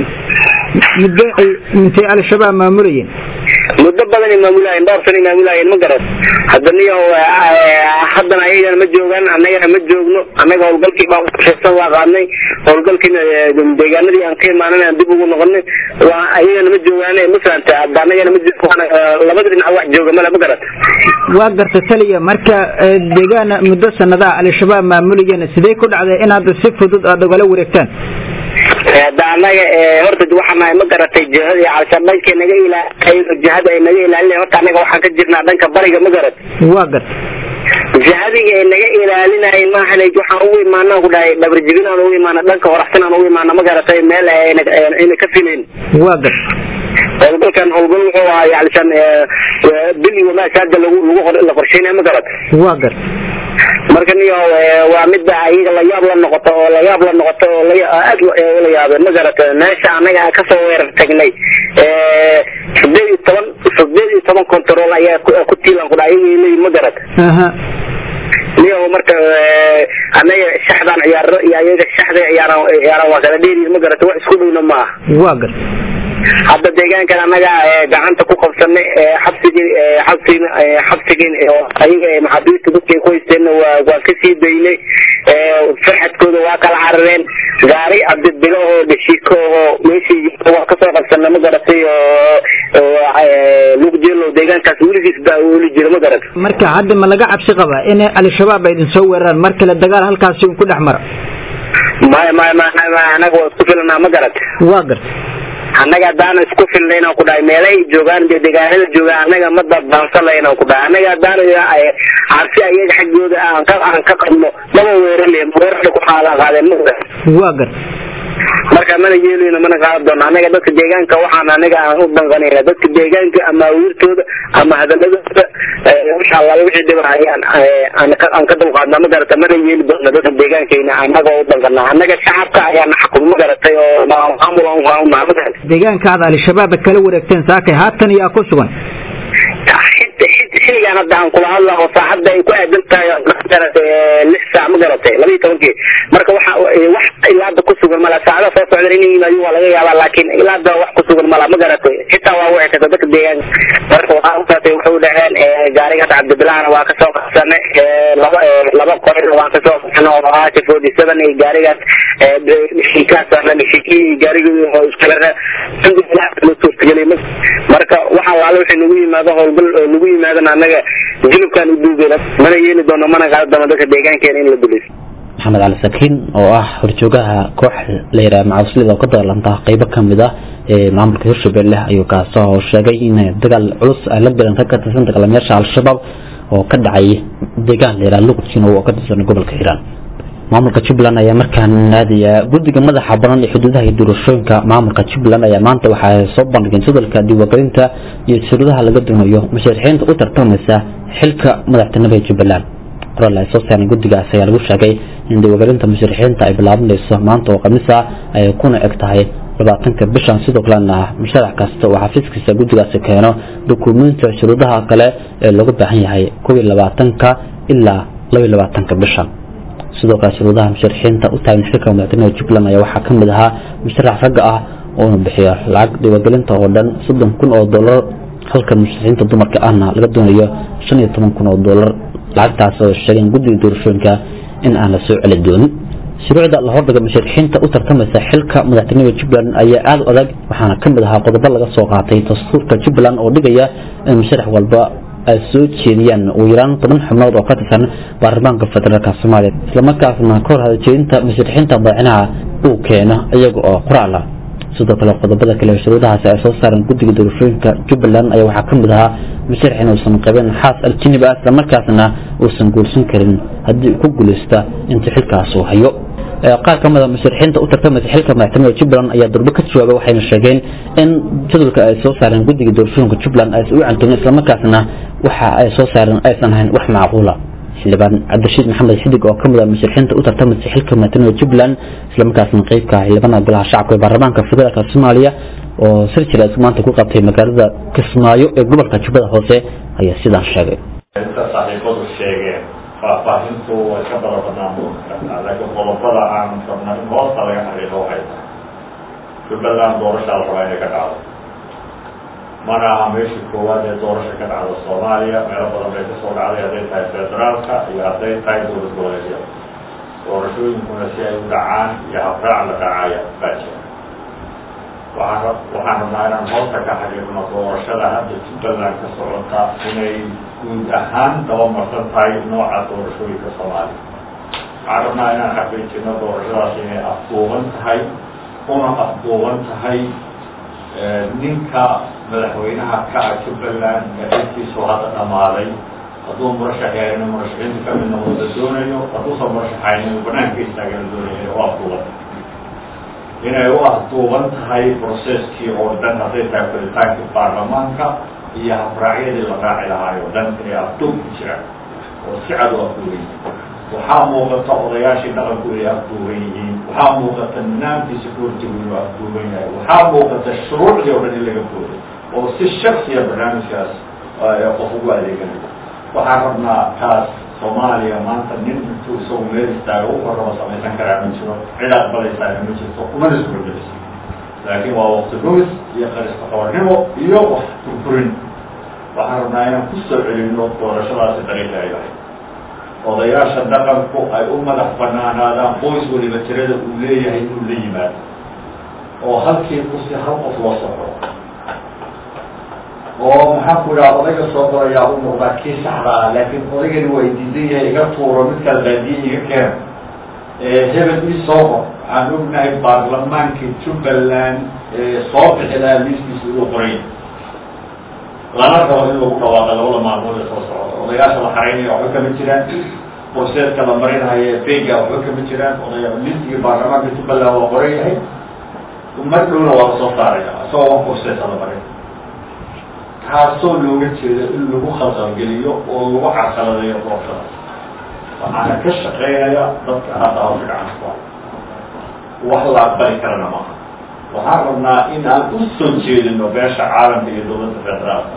Speaker 7: muddo ay intay al-shabaab maamulayeen
Speaker 4: muddo badan ay maamulaayeen dhowr sana maamulaayeen ma garat hadda niyo haddana ayagana ma joogaan annagana ma joogno annaga howlgalkii baa ushaysan waa qaadnay howlgalkiina deegaanadii aan ka imaanan aan dib ugu noqonay waa ayagana ma joogaan ma fahanta hadda annagana ma joogaan labada dhinac wax jooga male ma garat
Speaker 7: waa garta taliya marka deegaan muddo sanadaha al-shabaab maamulayeen sidee ku dhacday inaad si fudud aad ogala wareegtaan
Speaker 4: hadda annaga horta waxaa nahay ma garatay jihada calshaan dhanka naga ilaa jihada ay naga ilaalinayan horta annaga waxaan ka jirnaa dhanka bariga ma garat
Speaker 7: waa gartay
Speaker 4: jihadiga ay naga ilaalinayen maahan waxaan ugu imaanaan ku dhahay dhabar jibin aan ugu imaana dhanka horaxsan aan ugu imaana ma garatay meel ayna ka filayn
Speaker 7: waa gartay
Speaker 4: howlgalkan howlgal wuxuu ahaa yacnishan bili wamaashaada lagu lagu la qorsheynaya ma garat
Speaker 7: waa gartay
Speaker 4: marka niyo waa midda ayaga la yaab la noqoto oo la yaab la noqoto oo aad la yaabeen ma garata meesha anaga kasoo weerar tagnay sideed iyo toban sideed iyo toban control ayaa ku tiilan kudha ayaga leeyihin ma garata niyo marka anaga shaxdaan ciyaaro iyo ayaga shaxda ciyaaran ciyaaran waa kala dheeri ma garata wax isku dhowna ma aha
Speaker 7: waa gartay
Speaker 4: hadda deegaankan annaga gacanta ku qabsanay xabsigii xabsigi xabsigii ayaga maxaabiista dadkay ku haysteenna waa waa ka sii daynay farxadkooda waa kala carareen gaari cabdibilo oo dhishiko oo meeshii waa kasoo qabsana ma garatay oo lugjeelo deegaankaas weligiis baa weli jira ma garat
Speaker 7: marka hadda ma laga cabsi qabaa in al-shabaab ay idin soo weeraraan mar kale dagaal halkaasi un ku dhex mara
Speaker 4: maya maya maya anaga waa isku filanaa ma garat
Speaker 7: waa garta
Speaker 4: annaga haddaan isku filnayn aan ku dhahay meelahay joogaan dee deegaanada joogaan annaga ma dadbaansanlayn aan ku dhahay annaga haddaan cabsi ayaga xaggooda aan ka aan ka qabno maba weerarle weerarda ku xaala qaadeen ma
Speaker 7: waa garta
Speaker 4: marka mana yeelayno mana qaadan doono annaga dadka deegaanka waxaan anaga aan u danqanayna dadka deegaanka ama awiirtooda ama hadaladooda insha allah wixii dhibanayaan aan ka aan ka dulqaadna ma garata mana yeeli doono dadka deegaankayna annaga u danqana annaga shacabka ayaana xakum ma garatay oo maamul aan unaha ma garatay
Speaker 7: deegaanka aad al-shabaab kala wareegteen saakay haatan yaa ku sugan
Speaker 4: xiligan hadda aan kula hadla oo saacadda ay ku aadan tahay lix saac ma garatay laba iyo tobankii marka waxa wax ilaa hadda ku sugan mala saacada soo socda inay yimaadin waa laga yaabaa laakiin ilaa hadda wax ku sugan mala ma garatay xitaa waa wici karta dadka deegaanka marka waxaa usaatay waxay u dhaheen gaariga hadda cabdibilahna waa kasoo qabsanay laba laba qorina waan kasoo qabsanay oo ahaa forty seven iyo gaarigaas dhishikaas dhishikii gaarigii oo iskala alhamdulilah loo suurtagelay marka waxa alaale waxay nagu yimaado howlgal oo nagu yimaadana annaga jilibkaan u duugeyna mana yeeli doono mana qaadi doono dadka deegaankeena in la dulayso
Speaker 2: maxamed cali sakiin oo ah horjoogaha koox la yidhaha macawislida oo ka dagaalanta qeybo ka mid ah ee maamulka hirshabelle ayuu kaasoo sheegay in dagaal culus ay la galeen rag ka tirsan dagaalamayaasha al-shabaab oo ka dhacay deegaan la yidhaha luqudkiina oo ka tirsan gobolka hiiraan maamulka jubbaland ayaa markaan aadaya guddiga madaxa banan ee xuduudaha iyo doorashooyinka maamulka jubbaland ayaa maanta waxay soo bandhigeen jadwalka diiwaangelinta iyo shuruudaha laga doonayo musharaxiinta u tartamaysa xilka madaxtinimada ee jubbaland qoraal ay soo saareen guddigaas ayaa lagu sheegay in diiwaangelinta musharaxiinta ay bilaabanayso maanta oo khamiis ah ay kuna eg tahay labaatanka bishan sidoo kalena musharax kasta oo xafiiskiisa guddigaasi keeno dukumeentiga shuruudaha kale ee loogu baahan yahay kow iyo labaatanka ilaa laba iyo labaatanka bishan sidoo kale shuruudaha musharaxiinta u taagan xilka madaxtinimada jubbaland ayaa waxaa ka mid ahaa musharax ragga ah oona bixiyo lacag diiwaangelinta oo dhan soddon kun oo dollar halka musharaxiinta dumarka ahna laga doonayo shan iyo toban kun oo dollar lacagtaas oo sheegeen guddiga doorashooyinka in aan la soo celi doonin shuruucda la hordhiga musharaxiinta u tartamaysa xilka madaxtinimada jubbaland ayaa aada u adag waxaana ka mid ahaa qodobo laga soo qaatay dastuurka jubbaland oo dhigaya in musharax walba ay soo jeediyaan ugu yaraan toban xubnood oo ka tirsan baarlamaanka federaalka soomaaliya islamarkaasna ka hor hadaljeedinta musharaxiinta madaxweynaha uu keeno iyaga oo qoraal ah sidoo kale qodobada kale shuruudahaasi ay soo saareen guddiga doorashooyinka jubbaland ayaa waxaa ka mid ahaa musharax inuusan qabin xaas aljinib ah islamarkaasna uusan guursan karin haddii uu ku guulaysta inta xilkaas uu hayo qaar ka mid a musharaxiinta u tartamaysa xilka madaxtinimada jubbaland ayaa durbo ka jawaabay waxayna sheegeen in jadwalka ay soo saareen guddiga doorashooyinka jubbaland aysan u cantonin islamarkaasna waxa ay soo saareen aysan ahayn wax macquula xildhibaan cabdirashiid maxamed xidig oo kamid ah musharaxiinta u tartamaysa xilka madaxtinimada jubbaland islamarkaasna qeybka xildhibaanada golaha shacabka ee baarlamaanka federaalka soomaaliya oo sir jira maanta ku qabtay magaalada kismaayo ee gobolka jubbada hoose ayaa sidaan sheegay
Speaker 8: inta saxiifadu sheegeen faahfaahintu way ka bada badnaan kartaa laakiin qodobada aan rabna in hoosta laga xaqiiqo waxay tahay jubbaland doorashaa la rabaa inay ka dhacdo mana aha meeshii koowaad ee doorasha ka dhacda soomaaliya meelo badan bay kasoo dhacday hadday tahay federaalka iyo hadday tahay dowlad goboleedyada doorashooyinkuna si ay u dhacaan iyo habraac la dhacaya baa jira waxaan waxaan rabnaa inaan hoosta ka xaqiiqno doorashada hadda jubbaland ka socota inay guud ahaan dabamarsan tahay nooca doorashooyinka soomaaliya waxaan rabnaa inaan xaqiijino doorashadaas inay afduuban tahay una afduuban tahay ninka madaxweynaha ka ah jubbaland ee xilkiisu hadda dhamaaday hadduu murashax yahay inuu murashaxiinta ka mid noqdo la doonayo hadduusan murashaxayn inuu banaanka istaaga la doonayo u afduuban inay u afduuban tahay processkii oo dhan hadday tahay falitaankii baarlamaanka iyo habraacyadii la raaci lahaay oo dhan inay afduub ku jiraan oo si cad u afduuban yihiin waxaa muuqata odayaashii dhaqanku inay afduuban yihiin waxaa muuqata nidaamkii security-gu inuu afduuban yahay waxaa muuqata shuruucdii oo dhan in laga booday oo si shaksiya barnaamijkaas qof ugu adeeganayo waxaan rabnaa taas soomaaliya maanta nin intuu isagu meel istaago u horraba samaysan karaa ma jiro cid aqbalaysaana ma jirto kumana suurogelayso laakiin waa wakti dhumis iyo qarista qabanimo iyo wax furfurin waxaan rabnaa inaan ku soo celino doorashadaasi dariiqi ay lahayd odayaasha dhaqanku ay u madax banaanaadaan qoys waliba tirada uu leeyahay inuu la yimaado oo halkii kusi hal qof loo soo xoro oo maxaan ku idhaha odayga soo qorayaa u muuqdaa kii saxda ah laakiin odaygani waa diidan yahay iga tuuro mid kala baadiye iga keena hebel ii soo qor waxaan ognahay baarlamaankii jubbaland soo bixi lahaa liiskiisa inuu qoray lana rabo in lagu dhawaaqa labada maalmood ee soo socda odayaasha la xaraynaya waxba kama jiraan borseedka la marinaya bega waxba kama jiraan odaya liistigii baarlamaanka jubbaland waa qoran yahay mar dhowna waa lasoo saaraya isagoo wan borseedka la marin taasoo looga jeedo in lagu khalqalgeliyo oo lagu carqaladeeyo doorshada waxaana ka shaqeynaya dadka hadda hawsha gacanta wax la aqbali karana maaha waxaan rabnaa in aan u soo jeedino beesha caalamka iyo dowladda federaalka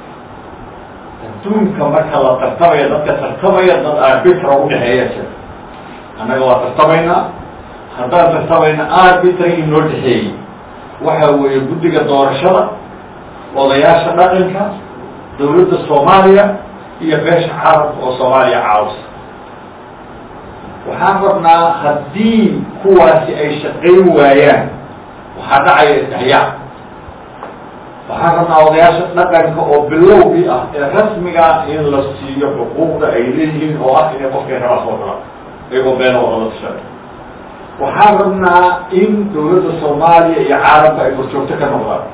Speaker 8: adduunka marka la tartamaya dadka tartamaya dad arbitra udhexeeya jira annaga waa tartamaynaa haddaan tartamayna arbitra inoo dhexeeyey waxa weeye guddiga doorashada odayaasha dhaqanka dowladda soomaaliya iyo beesha caalamka oo soomaaliya caawisa waxaan rabnaa haddii kuwaasi ay shaqayn waayaan waxaa dhacaya isdhexyaac waxaan rabnaa odayaasha dhaqanka oo bilowgii ah ee rasmiga in la siiyo xuquuqda ay leeyihiin oo ah inay qofkay rabaa soo galaan iyagoo beena wadala tashanay waxaan rabnaa in dowladda soomaaliya iyo caalamka ay horjoogto ka noqdaan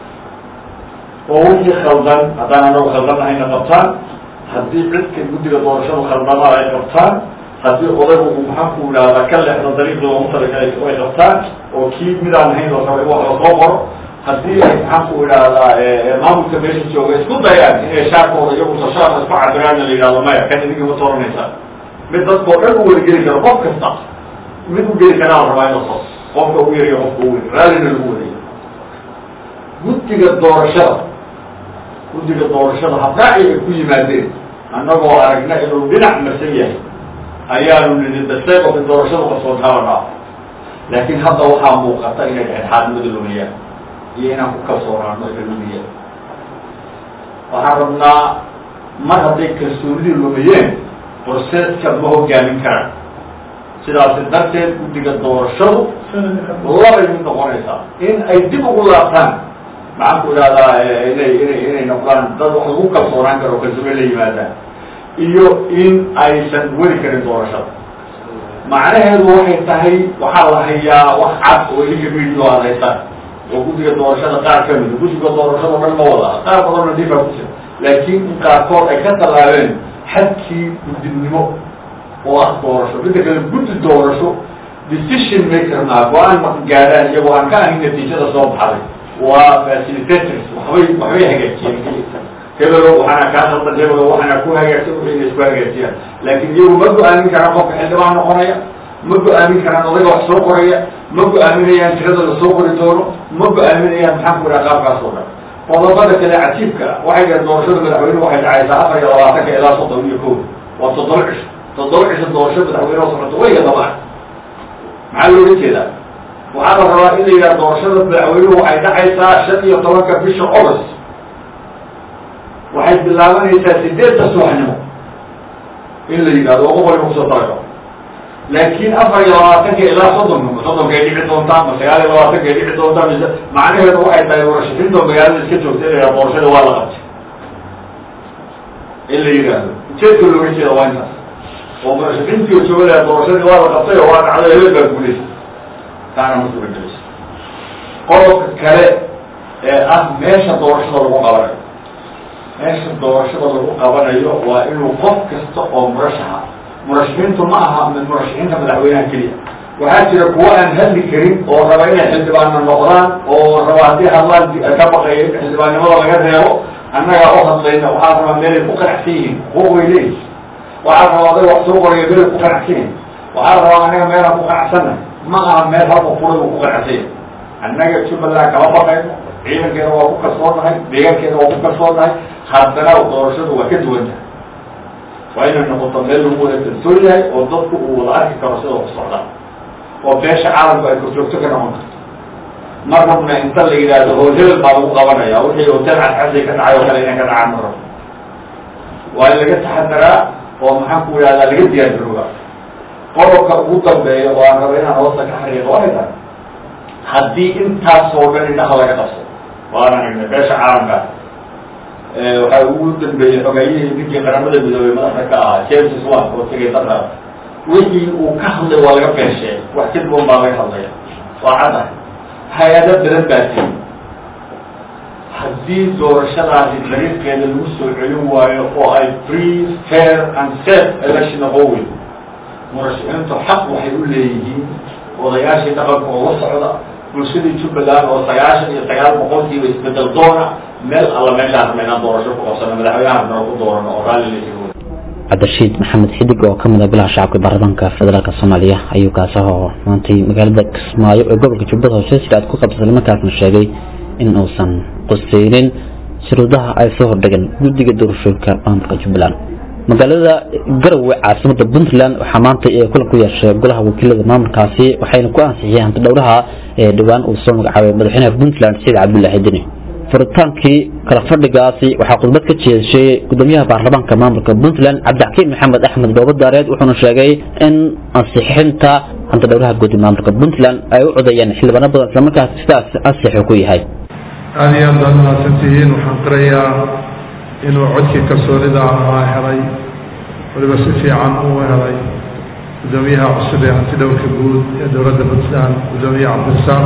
Speaker 8: oo wixii khaldan haddaan anagu khaldannahayna qabtaan haddii cidka guddiga doorashadu khaldamaad ay qabtaan haddii odaygu uu maxaanku idhahdaa ka leexda dariiqii loogu talagalay ay qabtaan oo kii midaan ahayn la raba in wax lasoo qoro haddii ay maxaanku idhahdaa maamulka meesha jooga isku dayaan inay shaarkooda iyagu tashaana isku cabiraanna la yidhahdo maya kan idinki ma tooranaysaa mid dadkao dhan u wada geli karo qof kasta mid u geli karaa la rabaa in la sos qofka ugu yariyo qofka ugu yari raallina lagu wadaya guddiga doorashada guddiga doorashada habraaci ay ku yimaadeen annagoo aragna inuu dhinac marsan yahay ayaanu nidi daseeqofi doorashadu qasoontaaba dhaaf laakiin hadda waxaa muuqata inay dhexdhexaadnimada lumiyaan iyo inaan ku kalsoonaano ina lumiyaan waxaan rabnaa mar hadday kalsoonidii lumiyeen borseedka ma hogaamin karaan sidaasi darteed guddiga doorashadu labay mid noqonaysaa in ay dib ugu laabtaan maxaan ku idhahdaa inay inay inay noqdaan dad wax lagu kalsoonaan karo kalsoone la yimaadaan iyo in aysan weli karin doorashada macnaheedu waxay tahay waxaa la hayaa wax cad oo idinka midio aad haysaan oo guddiga doorashada qaar ka mida guddiga doorashada o dhan ma wada qaar badanna dibaa ku jira laakiin in qaarkood ay ka tallaabeen xadkii guddinimo oo ah doorasho midda kale guddi doorasho decision maker maa go-aan ma gaadhaan iyagoo aan ka ahayn natiijada soo baxday waa facilitators waxbay waxbay hagaajiyeen hebelo waxaana kaa khaldan hebelo waxaana ku hagaagsan wixii inay isku hagaajiyaan laakiin iyagu ma go-aamin karaan qofka xildhibaan noqonaya ma go-aamin karaan odayga wax soo qoraya ma go-aaminayaan tirada la soo qori doono ma go-aaminayaan maxaan ku idhaha qaabkaas oo dhan qodobada kale cajiibka ah waxay dhaheen doorashada madaxweyne waxay dhacaysaa afar iyo labaatanka ilaa soddon iyo kow waa toddoba cisho toddoba cisho doorasho madaxweyne oo socoto wayga dabaan maxaa looga jeedaa waxaa la rabaa in la yidhaha doorashada madaxweynuhu waxay dhacaysaa shan iyo tobanka bisha august waxay bilaabanaysaa sideedda subaxnimo in la yidhahdo oo qof waliba kusoo talago laakiin afar iyo labaatanka ilaa soddonka soddonkay dhici doontaa ma sagaal iyo labaatankay dhici doontaa mise macnaheedu waxay tahay warashafinta magaalada iska joogta in la yidhahdo doorashada waa la qabtay in la yidhaahdo ujeedka looga jeeda waa intaas oo murashafiintii joogalaha doorashadii waa la qabtay oo waa dhacday hebel baa guulaysa taana ma suuragelayso qodobka kale ee ah meesha doorashada lagu qabanayo meesha doorashada lagu qabanayo waa inuu qof kasta oo murashaxa murashaxiintu ma aha mid murashaxiinta madaxweynaha keliya waxaa jira kuwo aan hadli karin oo raba inay xildhibaanna noqdaan oo raba haddii hadlaan ka baqaya in xildhibaannimada laga reebo annagaa u hadlayna waxaa rabaa meelay ku qanacsan yihiin kuwo way leeyihin waxaa rabaa aday wax soo qoraya meelay ku qanacsan yihin waxaa rabaa annaga meelaan ku qanacsanna ma aha meel halka furay uu ku qanacsan yahay annaga jubbaland kama baqayno ciidankeena waa ku kalsoonahay deegaankeena waa ku kalsoonahay haddana doorashadu waa ka duwan tahay waa inay noqoto meel lagu wada kalsoon yahay oo dadku uu wada arki karo sida ku socdaan oo beesha caalamku ay korjoogto ka noqon karto ma rabna inta la yidhaahdo hotel baa lagu qabanaya wixii hotel cadcadi ka dhacay oo kale inay ka dhacaan ma rabno waa in laga taxadaraa oo maxaan ku yidhahdaa laga diyaargarooba qodobka ugu dambeeya oo aan raba inaan hoosta ka xariiqo waxay tahay haddii intaasoo dhan indhaha laga qabso waan aragnay beesha caalamka waxaa ugu dambeeyey xogeeyihii ninkii qaramada midoobey madaxda ka ahaa james swan oo tegay dadka wixii uu ka hadlay waa laga beeshee wax ka duwan baa laga hadlaya waa cadda hay-ado badan baa tiri haddii doorashadaasi dariiqeeda lagu soo celin waayo oo ay free fair and safe election noqon weyn murashaxiintu xaq waxay u leeyihiin odayaashii dhaqanka oo la socda bulshadii jubbaland oo sagaashan iyo sagaal boqolkiiba isbedel doona meel alla meeshaan rabna inaan doorasho ku qabsano madaxweynaha rabna ku doorano oo raalli la jiro
Speaker 2: cabdirashiid maxamed xidig oo kamid ah bilaha shacabka baarlamaanka federaalk soomaaliya ayuu kaasaho maantay magaalada kismaayo ee gobolka jubbada hoose sida aad ku qabsatay islamarkaasna sheegay in uusan quseynin shuruudaha ay soo hordhigeen guddiga doorashooyinka maamulka jubbaland magaalada garowe caasimada puntland waxaa maanta ee kulan ku yeeshay golaha wakiilada maamulkaasi waxayna ku ansixiyeen hanti dhowraha ee dhowaan uu soo magacaabay madaxweynaha puntland saciid cabdullaahi deni furitaankii kala fadhigaasi waxaa khudbad ka jeeshay gudoomiyaha baarlamaanka maamulka puntland cabdixakiim maxamed axmed doobadaareed wuxuuna sheegay in ansixinta hanti dhowraha guud ee maamulka puntland ay u codayeen xildhibaano badan islamarkaas sidaas ansixu ku yahay
Speaker 9: aada iyo aad baad mahadsantihiin waxaan qirayaa inuu codkii kalsoonida ahaa helay waliba si fiican uu helay gudoomiyaha cusub ee hanti dhowrka guud ee dowladda puntland gudoomiyaha cabdirasaaq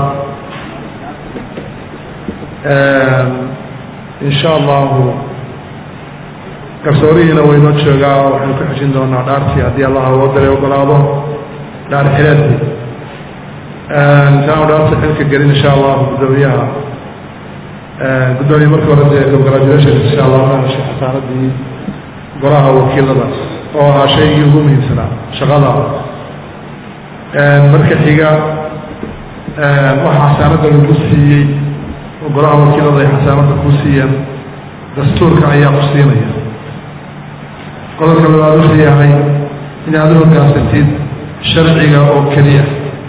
Speaker 9: insha allahu garsoorihiina waynoo joogaa waxaynu ku xejin doonaa dhaartii haddii allah awoodale ogolaado dhaar xileedii intaanu dhaarta xilka gelin insha allahu gudoomiyaha gudoomiye markii hore dee congratulations insha allah ma heshay xasaaradii golaha wakiilada oo ahaa shaygii ugu muhiimsanaa shaqada marka xiga waxaa xasaanada lagu siiyey oo golaha wakiilada ay xasaanada ku siiyeen dastuurka ayaa ku siinaya qodobka labaad wuxuu yahay inaad u hogaansantid sharciga oo keliya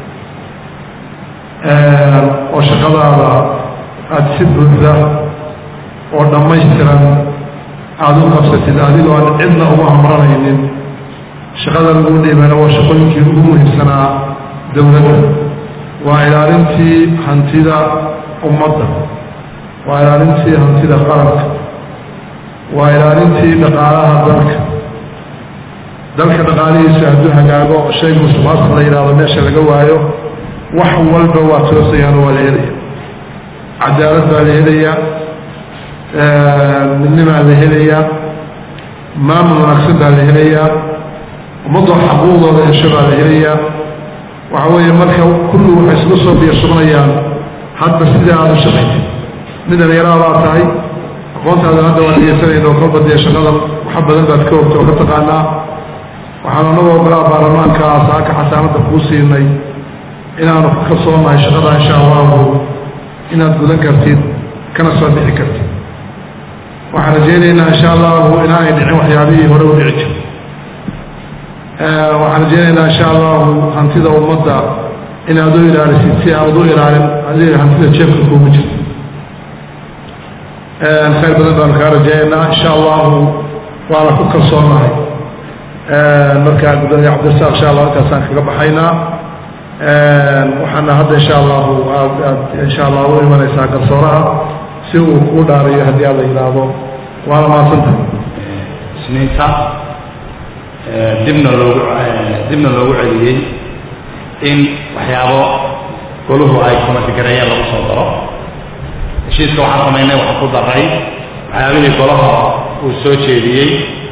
Speaker 9: oo shaqadaada aada si buuxda oo dhammaystiran aada u qabsatid adigoo aan cidna ugu hamranaynin shaqada lagu dhiibana waa shaqooyinkii ugu muhiimsanaa dowladda waa ilaalintii hantida ummadda waa ilaalintii hantida qaranka waa ilaalintii dhaqaalaha dalka dalka dhaqaalihiisa hadduu hagaago shayga musuqmaasuq la yidhahdo meesha laga waayo wax walba waa toosayaan oo waa la helaya cadaalad baa la helayaa midnimaa la helayaa maamul wanaagsan baa la helayaa ummadoo xaquuqdooda hesho baa la helayaa waxa weeye marka kullu waxay isku soo biyashubnayaan hadba sidai aada u shaqaysa mid dhalinyaraadaa tahay aqoontaada hadda waan dhegeysanayna oo kolba dee shaqada waxa badan baad ka ogta oo ka taqaanaa waxaan anagoo golaha baarlamaanka saaka xasaanada kuu siinay inaanu ku kalsoonahay shaqada insha allahu inaad gudan kartid kana soo bixi kartid waxaan rajeynaynaa insha allahu inaanay dhicin waxyaabihii hore u dhici jir waxaan rajeynaynaa insha allahu hantida ummadda inaad u ilaalisid si aad u ilaalin adiga hantida jeebka kuugu jirta khayr badan baanu kaa rajeynaynaa insha allahu waana ku kalsoonahay markaa gudoomiye cabdirasaaq insha allah intaasaan kaga baxaynaa waxaana hadda insha allahu aad aad insha allah u imanaysaa garsooraha si uu kuu dhaarayo haddii aad la yidhaahdo waana mahadsantahay
Speaker 10: isniinta dibna loogu dibna loogu celiyey in waxyaabo goluhu ay kumatigareeyeen lagu soo daro heshiiska waxaan samaynay waxaan ku daray waxyaabihii golaha uu soo jeediyey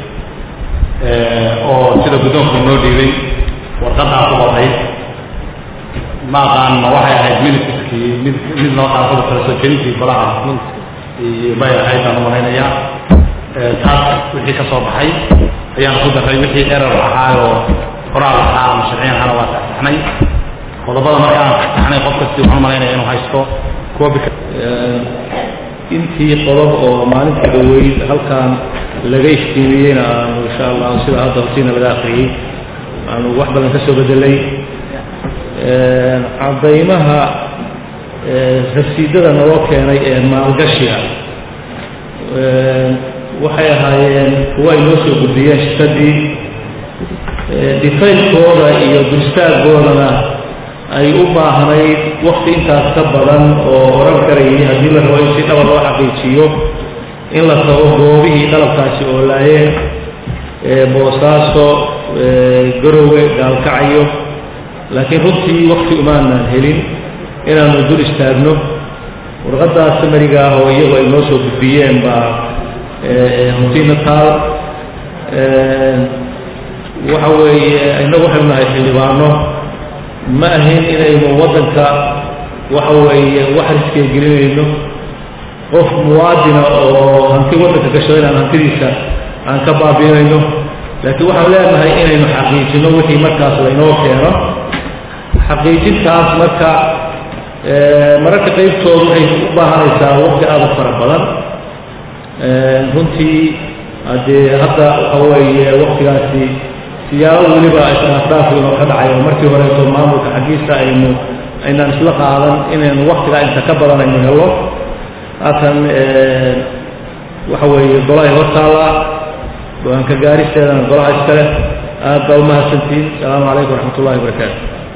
Speaker 10: oo sida guddoonku noo dhiibay warqadaa ku qoray ma aqaan ma waxay ahayd minitiskii mid mid loo qaasada kala soo jeedintii golaha bay ahayd baan umalaynayaa taas wixii ka soo baxay ayaan ku daray wixii erar ahaa oo qoraal ahaa ama sharciyan ahana waa saxsaxnay qodobada markaan saxsaxnay qof kasti waxaan umalaynaya inuu haysto copy
Speaker 11: intii qodob oo maalinta dhaweyd halkan laga iftiimiyeyna aanu insha allah sida hadda hortiina laga akriyey aanu wax badan ka soo bedelay cadaymaha rasiidada naloo keenay ee maalgashiga waxay ahaayeen kuwa ay noo soo gudbiyeen shirkadii difaylkooda iyo dulstaaggoodana ay u baahnayd wakti intaas ka badan oo oran karayay haddii la rabo in si dhaba loo xaqiijiyo in la tago goobihii qalabkaasi oo laayeen boosaaso garowe gaalkacyo laakiin runtii wakti umaanan helin inaanu dul istaagno warqaddaas samariga ah oo iyagu ay noo soo gudbiyeen baa runtiina taal waxa weeye innagu waxaynu nahay xildhibaano ma ahayn inaynu waddanka waxa weeye wax riskee gelinayno qof muwaadina oo hanti waddanka gashado inaan hantidiisa aan ka baabiinayno laakiin waxaan leenahay inaynu xaqiijino wixii markaas laynoo keeno xaqiijintaas marka mararka qaybtoodu waxay u baahanaysaa waqti aada u fara badan runtii haddee hadda waxa weeye waktigaasi siyaabo weliba israafraaf inoo ka dhacay oo markii horeeto maamulka xaggiisa aynu aynaan isla qaadan inaynu waktigaa inta ka badan aynu helo haatan waxa weeye golahay hortaalla go-aanka gaaristeedana golaha iskale aad baa umahadsantihiin asalaamu calaykum waraxmat ullahi wabarakaatu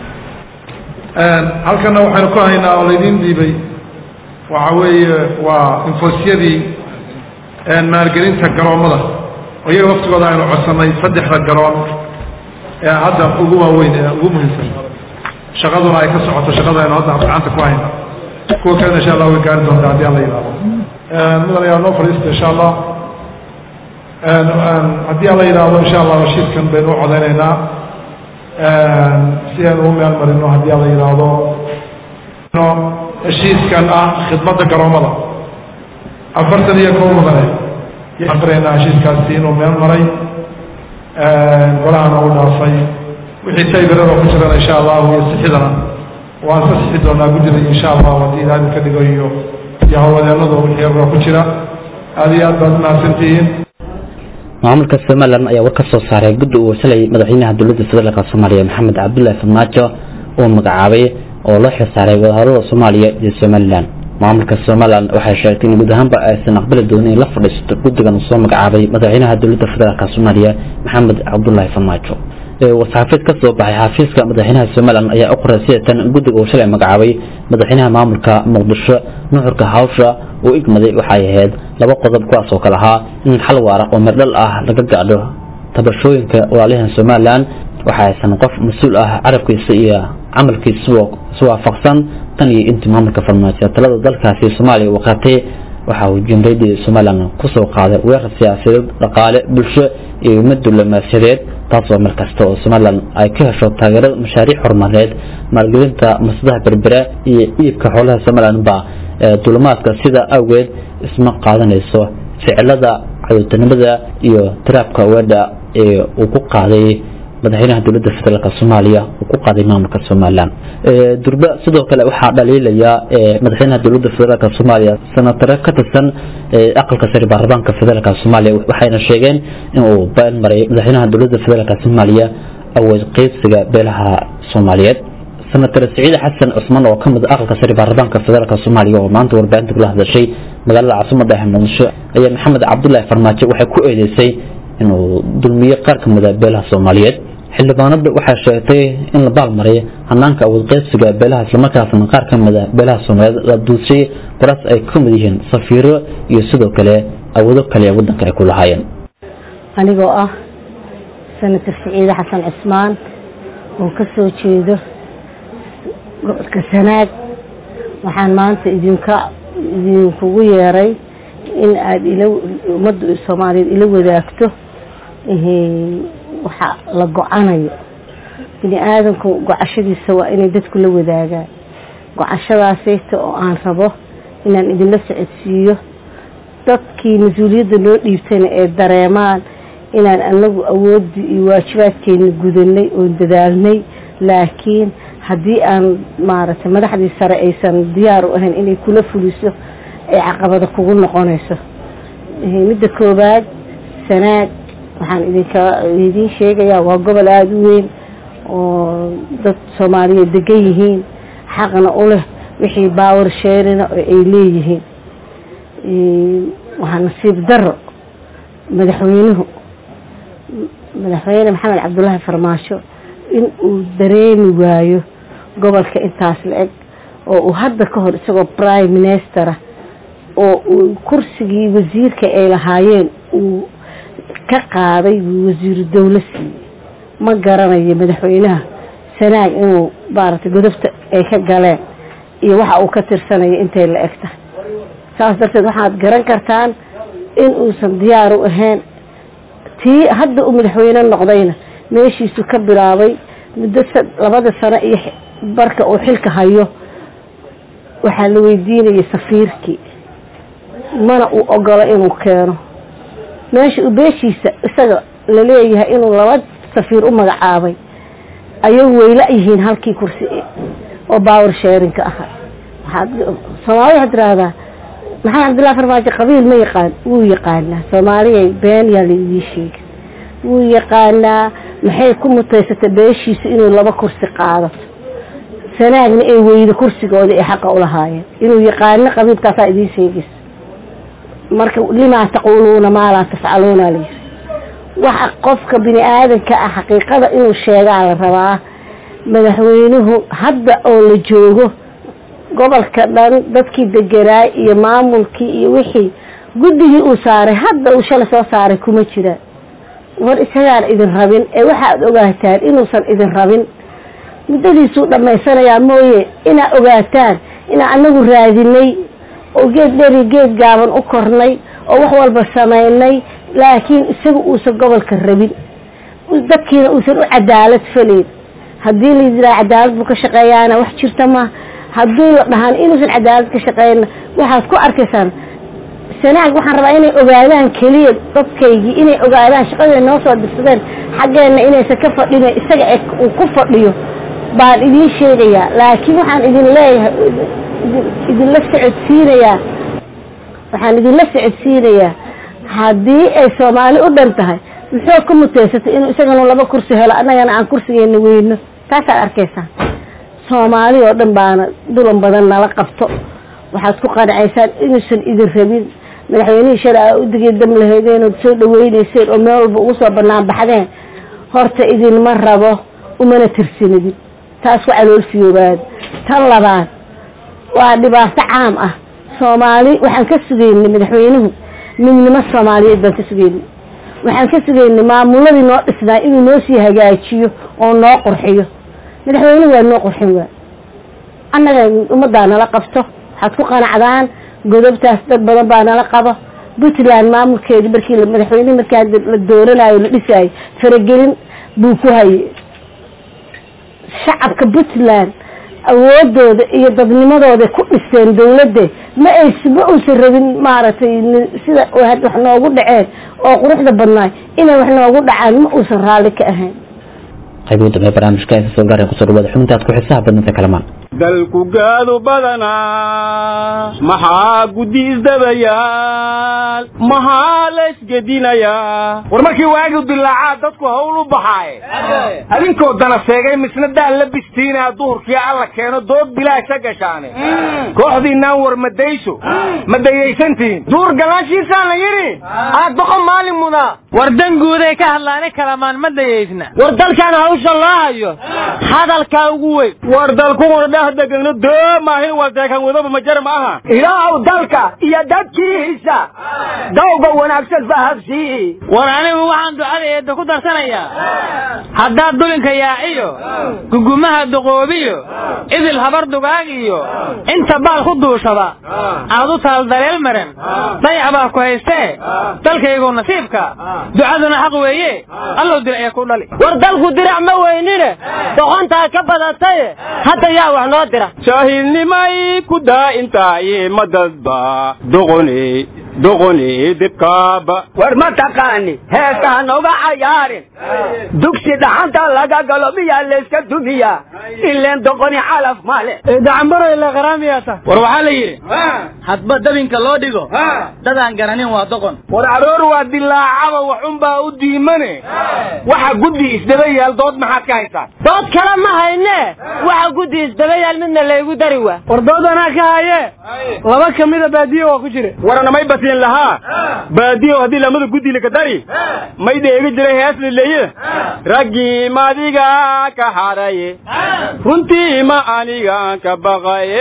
Speaker 9: halkana waxaynu ku haynaa oo laydiin dhiibay waxa weeye waa infoosyadii maalgelinta garoommada oo iyaga waftigooda aynu codsanay saddexda garoon ee hadda ugu waaweyn ee ugu muhiimsan shaqaduna ay ka socoto shaqada aynu hadda gacanta ku hayna kuwa kalena insha allah way gaari doontaa haddii alla yidhahdo mudan ayaa noo fadhiista insha allah haddii alla yidhaahdo insha allah heshiiskan baynu u codeynaynaa si aynu u meel marino haddii alla yidhaahdo heshiiskan ah khidmadda garoommada afartan iyo kow mudane aqrinaynaa heshiiskaasi inuu meel maray golahana u dhaafay wixii taybirada ku jirana insha allahu iyo sixidana waan ka sixi doonaa guddida insha allahu haddii ilaahay ka dhigo iyo iyo hawlwadeenadu wixii yarba ku jira aada iyo aad baad umahadsantihiin
Speaker 2: maamulka somalilan ayaa war ka soo saaray guddi uu wasalay madaxweynaha dowladda federaalk soomaaliya maxamed cabdullaahi farmaajo uu magacaabay oo loo xilsaaray wadahadalada soomaaliya iyo somalilan maamulka somalilan waxay sheegtay in guud ahaanba aysan aqbali doonin in la fadhiisato guddigan uu soo magacaabay madaxweynaha dowladda federaalk soomaaliya maxamed cabdullaahi farmaajo wasxaafiid ka soo baxay xafiiska madaxweynaha somalilan ayaa u qoray sidatan guddiga uu shalay magacaabay madaxweynaha maamulka muqdisho nuxurka hawsha uu igmaday waxay ahayd laba qodob kuwaas oo kale ahaa in xal waara oo merdhal ah laga gaadho tabashooyinka walaalihan somalilan waxa aysan qof mas-uul ah carabkiisa iyo camalkiisa iswaafaqsan tan iyo intii maamulka farmaajo talada dalkaasi soomaaliya uu qaatay waxa uu jumhuuriyadda somalilan kusoo qaaday weerar siyaasadeed dhaqaale bulsho iyo mid diblomaasiyadeed taasoo mar kasta oo somalilan ay ka hesho taageerada mashaariic horumarineed maalgelinta masadaha berbera iyo iibka xoolaha somalilan ba dulimaadka sida awgeed isma qaadanayso ficilada cadowtanimada iyo tiraabka weedha ee uu ku qaaday madaxweynaha dowladda federaalk soomaaliya uu ku qaaday maamulka somalilan durba sidoo kale waxaa dhaliilaya madaxweynaha dowladda federaalk soomaaliya senatare ka tirsan aqalka sare baarlamaanka federaalk soomaaliya waxayna sheegeen in uu been maray madaxweynaha dowladda federaalk soomaaliya awood qeybsiga beelaha soomaaliyeed senator siciid xasan cusman oo kamid aqalka sare baarlamaanka federaalk soomaaliya oo maanta warbaahinta kula hadashay magaalada caasimada ah muqdisho ayaa maxamed cabdullaahi farmaajo waxay ku eedeysay inuu dulmiye qaar ka mida beelaha soomaaliyeed xildhibaanada waxay sheegtay in la baalmaray hanaanka awood qeybsiga beelaha islamarkaasna qaar ka mida beelaha soomaaliyeed la duushay qoraas ay ka mid yihiin safiiro iyo sidoo kale awoodo kale wadanka ay ku lahaayeen
Speaker 12: anigoo ah senator siciide xasan cismaan oo ka soo jeedo gobolka sanaag waxaan maanta idinka idinkugu yeeray in aada ila ummadda soomaaliyeed ila wadaagto waxa la go-anayo bini aadamku gocashadiisa waa inay dadku la wadaagaan gocashadaasayta oo aan rabo inaan idinla socodsiiyo dadkii mas-uuliyadda noo dhiibtayna ee dareemaan inaan anagu awooddii iyo waajibaadkeena gudanay oon dadaalnay laakiin haddii aan maaragtay madaxdii sare aysan diyaar u ahayn inay kula fuliso ay caqabada kugu noqonayso midda koowaad sanaag waxaan idinka idiin sheegayaa waa gobol aada u weyn oo dad soomaaliyeed degan yihiin xaqna u leh wixii baawar sheerina oo ay leeyihiin waxaa nasiib daro madaxweynuhu madaxweyne maxamed cabdullaahi farmaasho in uu dareemi waayo gobolka intaas la eg oo uu hadda ka hor isagoo prime minister ah oo uu kursigii wasiirka ay lahaayeen uu ka qaaday buu wasiiru dowlo siiyey ma garanayo madaxweynaha sanaag inuu maaragtay godobta ay ka galeen iyo waxa uu ka tirsanayo intay la eg tahay saas darteed waxaad garan kartaan in uusan diyaar u ahayn tii hadda uu madaxweyne noqdayna meeshiisu ka bilaabay muddo labada sano iyo barka uu xilka hayo waxaa la weydiinayay safiirkii mana uu ogolo inuu keeno meesha uu beeshiisa isaga laleeyahay inuu laba safiir u magacaabay ayagu wayla yihiin halkii kursi oo baawar sheerinka ahaa waxaad soomaalida waxaad tiraahdaa maxamed cabdullahi farmaajo qabiil ma yaqaan wuu yaqaanaa soomaaliya been yaa laidii sheegay wuu yaqaanaa maxay ku mutaysatay beeshiisa inuu laba kursi qaadato sanaagna ay weydo kursigooda ay xaqa ulahaayeen inuu yaqaano qabiilkaasaa idiin sheegaysa marka limaa taquuluuna maa laa tafcaluuna layiri waxa qofka bini aadanka ah xaqiiqada inuu sheegaa la rabaa madaxweynuhu hadda oo la joogo gobolka dhan dadkii deganaa iyo maamulkii iyo wixii guddigii uu saaray hadda uu shalay soo saaray kuma jiraan war isagaan idin rabin ee waxaad ogaataan inuusan idin rabin muddadiisuu dhammaysanayaa mooye inaa ogaataan inaa anagu raadinay oo geed dheri geed gaaban u kornay oo wax walba samaynay laakiin isaga uusan gobolka rabin dadkiina uusan u cadaalad falayn haddii la yidhaha cadaalad buu ka shaqeeyaana wax jirta ma haddii la dhahaan inuusan cadaalad ka shaqeyna waxaad ku arkaysaan sanaag waxaan rabaa inay ogaadaan keliya dadkaygii inay ogaadaan shaqaday noo soo dirsadeen xaggeenna inaysan ka fadhin isaga uu ku fadhiyo baan idiin sheegayaa laakiin waxaan idin leeyahay idinla socodsiinayaa waxaan idinla socodsiinayaa haddii ay soomaali u dhan tahay muxuu ka muteysatay inuu isagana laba kursi helo annagana aan kursigeena weyno taasaad arkaysaan soomaali oo dhan baana dulan badan nala qabto waxaad ku qanacaysaan inuusan idin rabin madaxweynihii shalay aa udigay dam lahaydeen ood soo dhaweyneyseen oo meel walba ugu soo banaan baxdeen horta idinma rabo umana tirsinidin taas ku caloolfiyoobaad tan labaad waa dhibaato caam ah soomaali waxaan ka sugaynay madaxweynuhu midnimo soomaaliyeed baan ka sugaynay waxaan ka sugaynay maamuladii noo dhisnaa inuu noo sii hagaajiyo oo noo qurxiyo madaxweynuhu waa noo qurxin waa annaga ummaddaa nala qabto waxaad ku qanacdaan godobtaas dad badan baa nala qabo puntland maamulkeedi markii madaxweynehi markaa la dooranayo la dhisaayo faragelin buu ku hayay shacabka puntland awoodooda iyo dadnimadooda ku dhiseen dawladda ma ay ma uusan rabin maaragtay sida wax noogu dhaceen oo quruxda badnaay inay wax noogu dhacaan ma uusan raalli ka ahayn
Speaker 2: qaybuu dambe barnaamijka inta soo gaareen kusoo dhawaada xubintaad ku xisaha badnanta kalamaan
Speaker 13: dalku gaadu badanaa maxaa guddi isdabayaal maxaa la isgedinayaa war markii waagi dilaacaa dadku hawl u baxaaye adinkoo dana seegay misna daan la bistiinaa duhurkii alla keeno dood bilaasha gashaane kooxdiinaan war madayso ma dayaysantihiin duur galaashiisaa la yidhi aad boqon maalin mudaa
Speaker 14: war danguuday ka hadlaani kalamaan ma dayaysna
Speaker 13: war dalkan hawsha loo hayo hadalkaa ugu weyn war dalkuguna dheh degano doomaahin wadeekan wadaba majar ma aha ilaahow dalka iyo dadkiisa dawga wanaagsan fahabsii
Speaker 14: war anigu waxaan ducada eedda ku darsanayaa haddaad dulinka yaaciyo gugumaha duqoobiyo idil habar dugaag iyo inta baal ku duushaba aad u taal daleel maran dayac baa ku haystee dalkaygu nasiibka ducaduna xaq weeye allow dirac ee ku dhali
Speaker 13: war dalku dirac ma weynine doqontaa ka badatay hadda yaa wax noo dira jaahilnimay ku daa'intaaye ma dadba doqone doqoni dibkaaba
Speaker 15: war ma taqaani heesta hanoga cayaarin dugsi dhaxanta laga galo miyaa layska dumiyaa ileen doqoni calaf male
Speaker 14: dacambaro ila qaraamiyata war waxaa la yidhi hadba dabinka loo dhigo dadaan garanin waa doqon
Speaker 13: war aroor waa dilaacaba waxunbaa u diimane waxa guddi isdaba yaal dood maxaad ka haysaa
Speaker 16: dood kale ma hayne waxa guddi isdaba yaal midna laygu dari waa
Speaker 14: war dood anaa ka haye laba ka mida baadiyo waa ku jira
Speaker 13: waranamay basiin lahaa baadiyo haddii lamada guddi laka dari may dheegi jiray hees lileeye raggii madiga ka haraye runtii ma aniga ka baqaye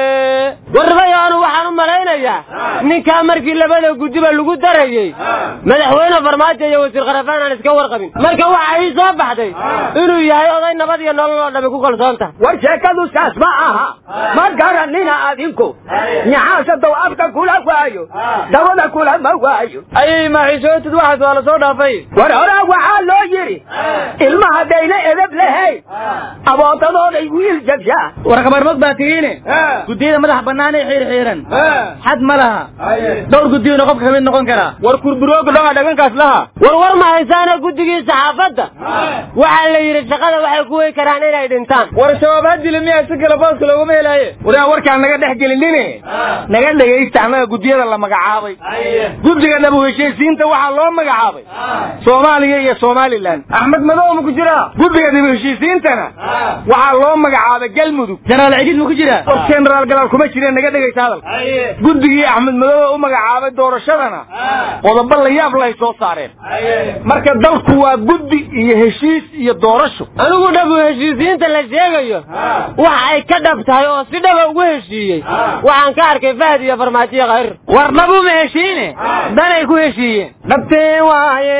Speaker 16: warrabayaanu waxaan u malaynayaa ninkaa markii labada guddiba lagu darayey madaxweyne farmaajo iyo wasiir kharafaan aan iska warqabin marka waxa ii soo baxday inuu yahay oday nabad iyo nolol oo dhami ku kalsoon tahay
Speaker 15: war sheekadu saas ma aha ma garanina adinku nyaxaasa dow afka kula waayo dabada kula ma waayo
Speaker 14: ayay maaxiishootid waxaas waa la soo dhaafay
Speaker 15: war horaa waxaa loo yidhi ilma haddayna edab lahayn abootadooday wiil jabshaa
Speaker 14: war kabarmad baa tihiine guddiyada madaxa bannaan ee xiir xiiran xad ma laha dhowr guddiyuna qofka kamid noqon karaa
Speaker 13: war kurburooga dhoga dhagankaas laha
Speaker 16: war war ma haysaana guddigii saxaafadda waxaa la yidhi shaqada waxay ku wey karaan inay dhintaan
Speaker 14: war shabaab hadili miyaa si kale booska looguma helaaye
Speaker 13: waraan warkaan naga dhex gelinine naga dhegaysta annaga guddiyada la magacaabay guddiga dhabu heshiisiinta waxaa loo magacaabay soomaaliya iyo somalilan axmed madow ma ku jiraa guddiga dhabu heshiisiintana waxaa loo magacaabay galmudug
Speaker 14: jenaraal ciidid ma ku jiraa
Speaker 13: war jenaraal galaal kuma jireen naga dhegaysta hadal guddigii axmed madow u magacaabay doorashadana qodobo la yaab lahay soo saareen marka dalku waa guddi iyo heshiis iyo doorasho
Speaker 16: anigu dhabu heshiisiinta la sheegayo waxa ay ka dhab tahay oo si dhaba ugu heshiiyey waxaan ka arkay fahd iyo farmaajiyo khayr
Speaker 14: war dhabu ma heshiine danay ku heshiiyeen
Speaker 13: dhabtee waaye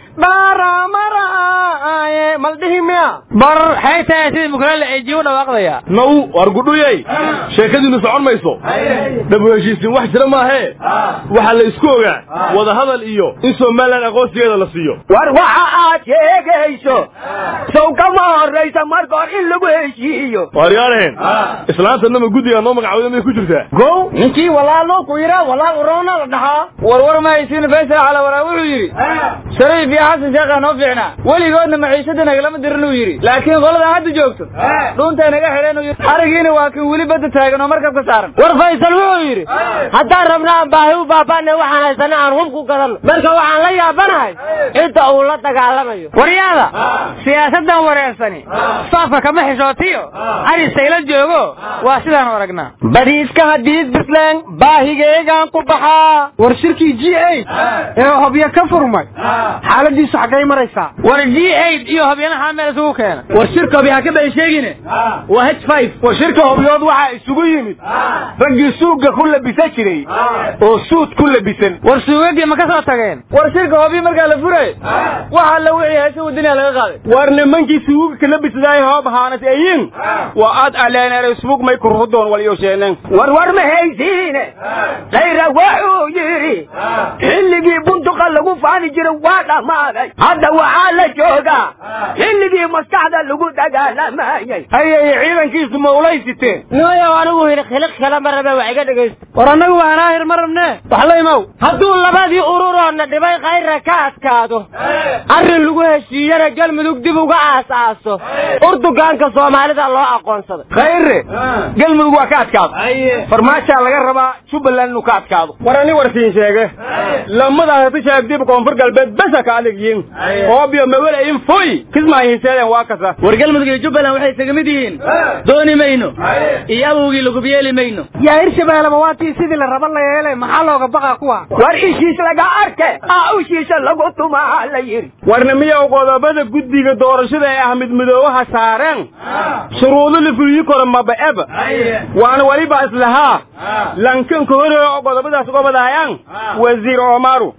Speaker 13: dhaaramaraaye maldhihi miya
Speaker 14: bar xaytaa sidii mukalele ay jiu dhawaaqdaya
Speaker 13: naw war gudhuyey sheekadiinu socon mayso dhabu heshiisiin wax jira maahee waxaa la isku ogaa wadahadal iyo in somalilan aqoonsigeeda la siiyo
Speaker 15: war waxa aad sheegayso sow kama horraysa marka hor in lagu heshiiyo
Speaker 13: waaryaalehen islaantanama guddiga noo magacawda may ku jirtaa
Speaker 14: gow ninkii walaaloo ku yidhaa walaal uroona la dhahaa war war ma haysiin faysal cala waraa wuxuu yidhi shariif iyo xasan sheekha noo fiicnaa weligoodna maciishada nagalama dirin uu yidhi laakiin qoladan hadda joogto dhuuntay naga xidheen uu yidhi arigiina waa kan weli badda taagan oo markabka saaran
Speaker 16: war faysal wuxuu yidhi haddaan rabna aan baahi u baaba'na waxaan haysana aan hub ku gadanno marka waxaan la yaabanahay cidda uu la dagaalamayo
Speaker 14: waryaada siyaasaddan wareersani saafka kama xishootiyo arisayla joogo waa sidaan aragnaa
Speaker 13: badiiska hadiis bisleen baahigeygaan ku baxaa
Speaker 14: war shirkii g eight ee hobyo ka furmay xaaladiisu xaggay maraysaa war g eight iyo hobyanaha meel isugu keena war shirka hobyo haka bay sheegine waa h five
Speaker 13: war shirka hobyood waxaa isugu yimid raggii suuga ku labisan jiray oo suud ku labisan
Speaker 14: war suugagii ma ka soo tageen war shirka hobyo markaa la furay waxa la wixii heesa wadaniya laga qaaday
Speaker 13: war nimankii suuga ka labisadaay hoob haanat ayin waa aad aleeneer isbug may kurhudoon walyosheeneen
Speaker 15: war war ma haysiine khayra wuxuu yidhi xilligii bunduqa lagu faani jiray waa dhammaaday hadda waxaa la joogaa xilligii maskaxda lagu dagaalamayay
Speaker 13: hayay ciidankiisu ma ulaysiteen
Speaker 16: nimayow anigu yidhi khiliq kale ma rabe wax iga dhegaysta
Speaker 14: war annagu waa anaahir ma rabne wax la imow
Speaker 16: hadduu labadii ururoodna dhibay khayra ka adkaado arrin lagu heshiiyana galmudug dib uga aas-aaso urdugaanka soomaalida loo aqoonsaday
Speaker 13: khayre galmudug waa ka adkaado farmaajaa laga rabaa jubbaland inuu ka adkaado war ani warsiin sheege lamadaas tishaag dib koonfur galbeed besa ka adigyiin oobiyo mawela in foy kismaahinseeden waa kasa
Speaker 14: war galmudug iyo jubbaland waxay isaga mid yihiin dooni mayno iyo awowgii lagub yeeli mayno
Speaker 16: yaa hirshabeelleba waatii sidii la raba la yeelay maxaa looga baqa kuwa
Speaker 15: war ishiis laga arke aa ushiisa lagu tumaa la yidhi
Speaker 13: warna miyow qodobada guddiga doorashada ee ahmed midoobaha saareen shuruudo la fuliyi karo maba-eba waana weliba islahaa lankanka hore oo qodobadaas gobadaayaan wasiir omaru
Speaker 16: qila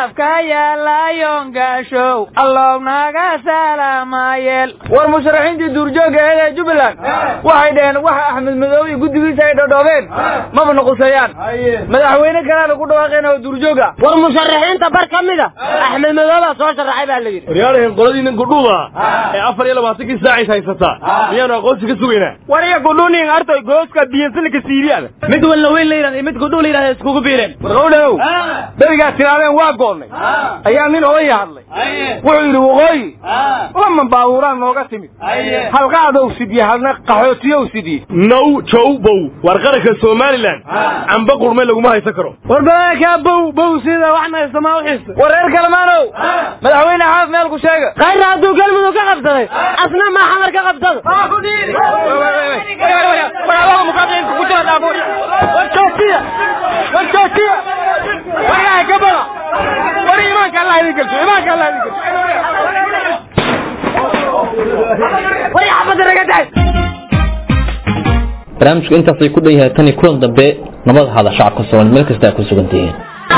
Speaker 14: calafka yaalayoon gaashow allow naga salaamayeel
Speaker 17: war musharaxiintii duurjoogga aheed ee jubbaland waxay dhaheen waxa axmed madoobe iyo guddigiisa ay dhodhoobeen maba nuqusayaan madaxweyne kaleana ku dhawaaqeen oo duurjooga
Speaker 16: war musharaxiinta bar ka mida axmed madooba soo sharaxay baa la yidhi
Speaker 18: waryaalahan qoladiina gudhuuda ee afar iyo labaatankii saacays haysataa miyaanu aqoonsi ka sugaynaa
Speaker 13: war iyo gudhuunin artoy gooska biyansilka siibiyada
Speaker 14: mid walna weyn la yidhahda mid gudhuu la yidhahda iskugu biireen
Speaker 13: warqowdhagow berigaa tiraadeen waa goonnay ayaa nin odaya hadlay wuxuu yidhi waqooyi lama baabuuraan nooga timid halqaadow sidye halna qaxootiyow sidye
Speaker 18: now jow bow war qaranka somalilan camba qurme laguma haysan karo
Speaker 14: war balaakaa bow bow sida waxna haysamaa uxiisa
Speaker 17: war reer kalmaanow madaxweyne xaaf meel ku sheega
Speaker 16: khayra hadduu galmudug ka qabsaday asna maa xamar ka qabsado
Speaker 2: barnaamijku intaasay ku dhan yahay tan iyo kulan dambe nabad hada shacabka soomaali meel kasta ay ku sugan tihiin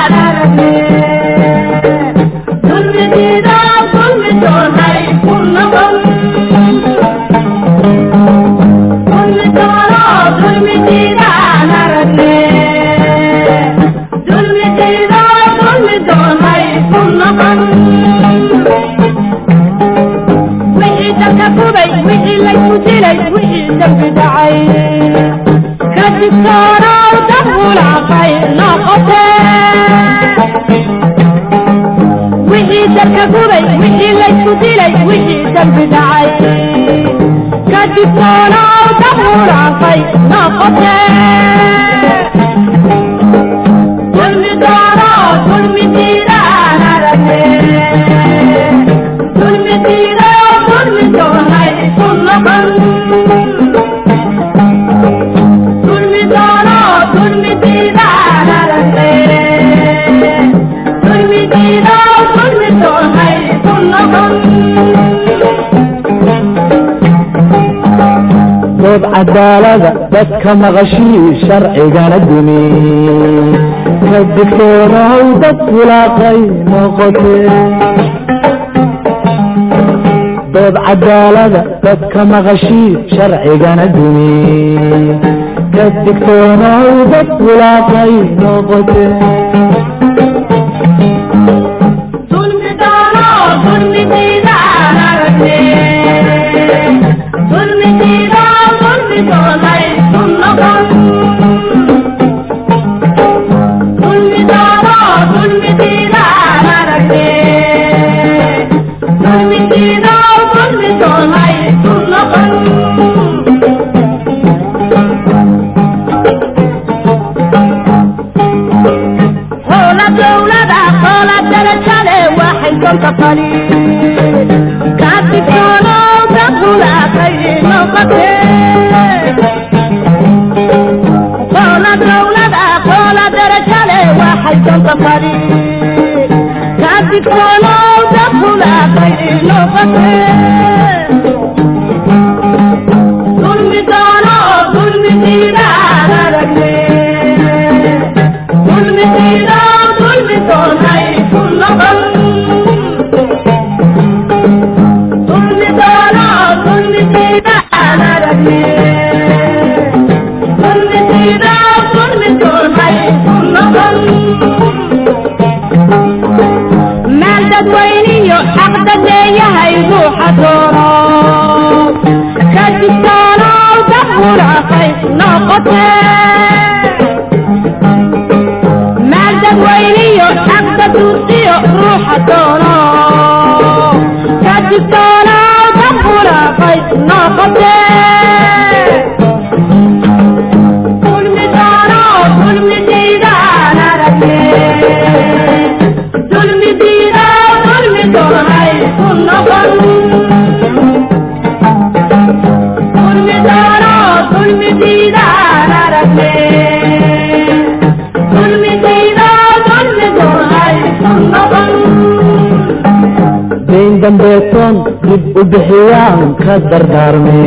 Speaker 19: dood cadaalada dadka maqashii sharcigana dumi ka digtoonahow dad fulaaqay noqote dood cadaalada dadka maqashii sharcigana dumi ka digtoonahow dad fulaaqay noqote dambeetoon dib u bixiyaan ka dardaarme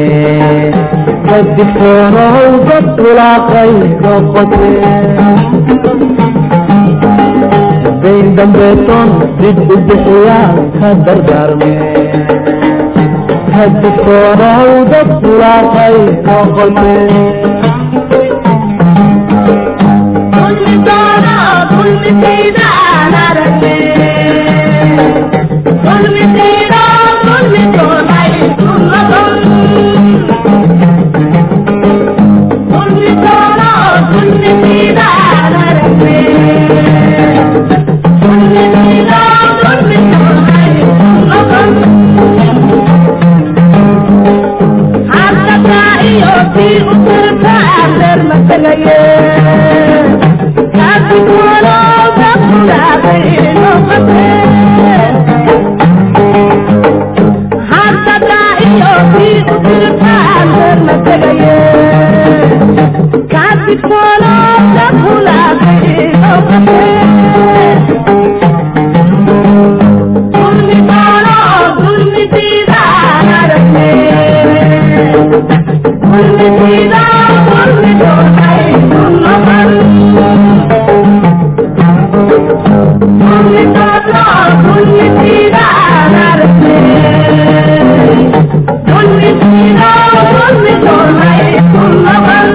Speaker 19: ka digtoonow dad wulaaqay noqote dayn dambeetoon dib u bixiyaan ka dardaarme ka digtoonow dad bulaaqay noqote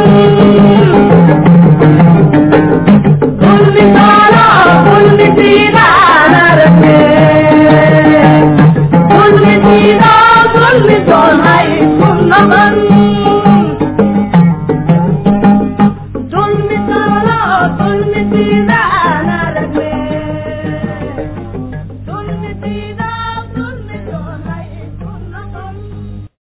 Speaker 20: Thank you.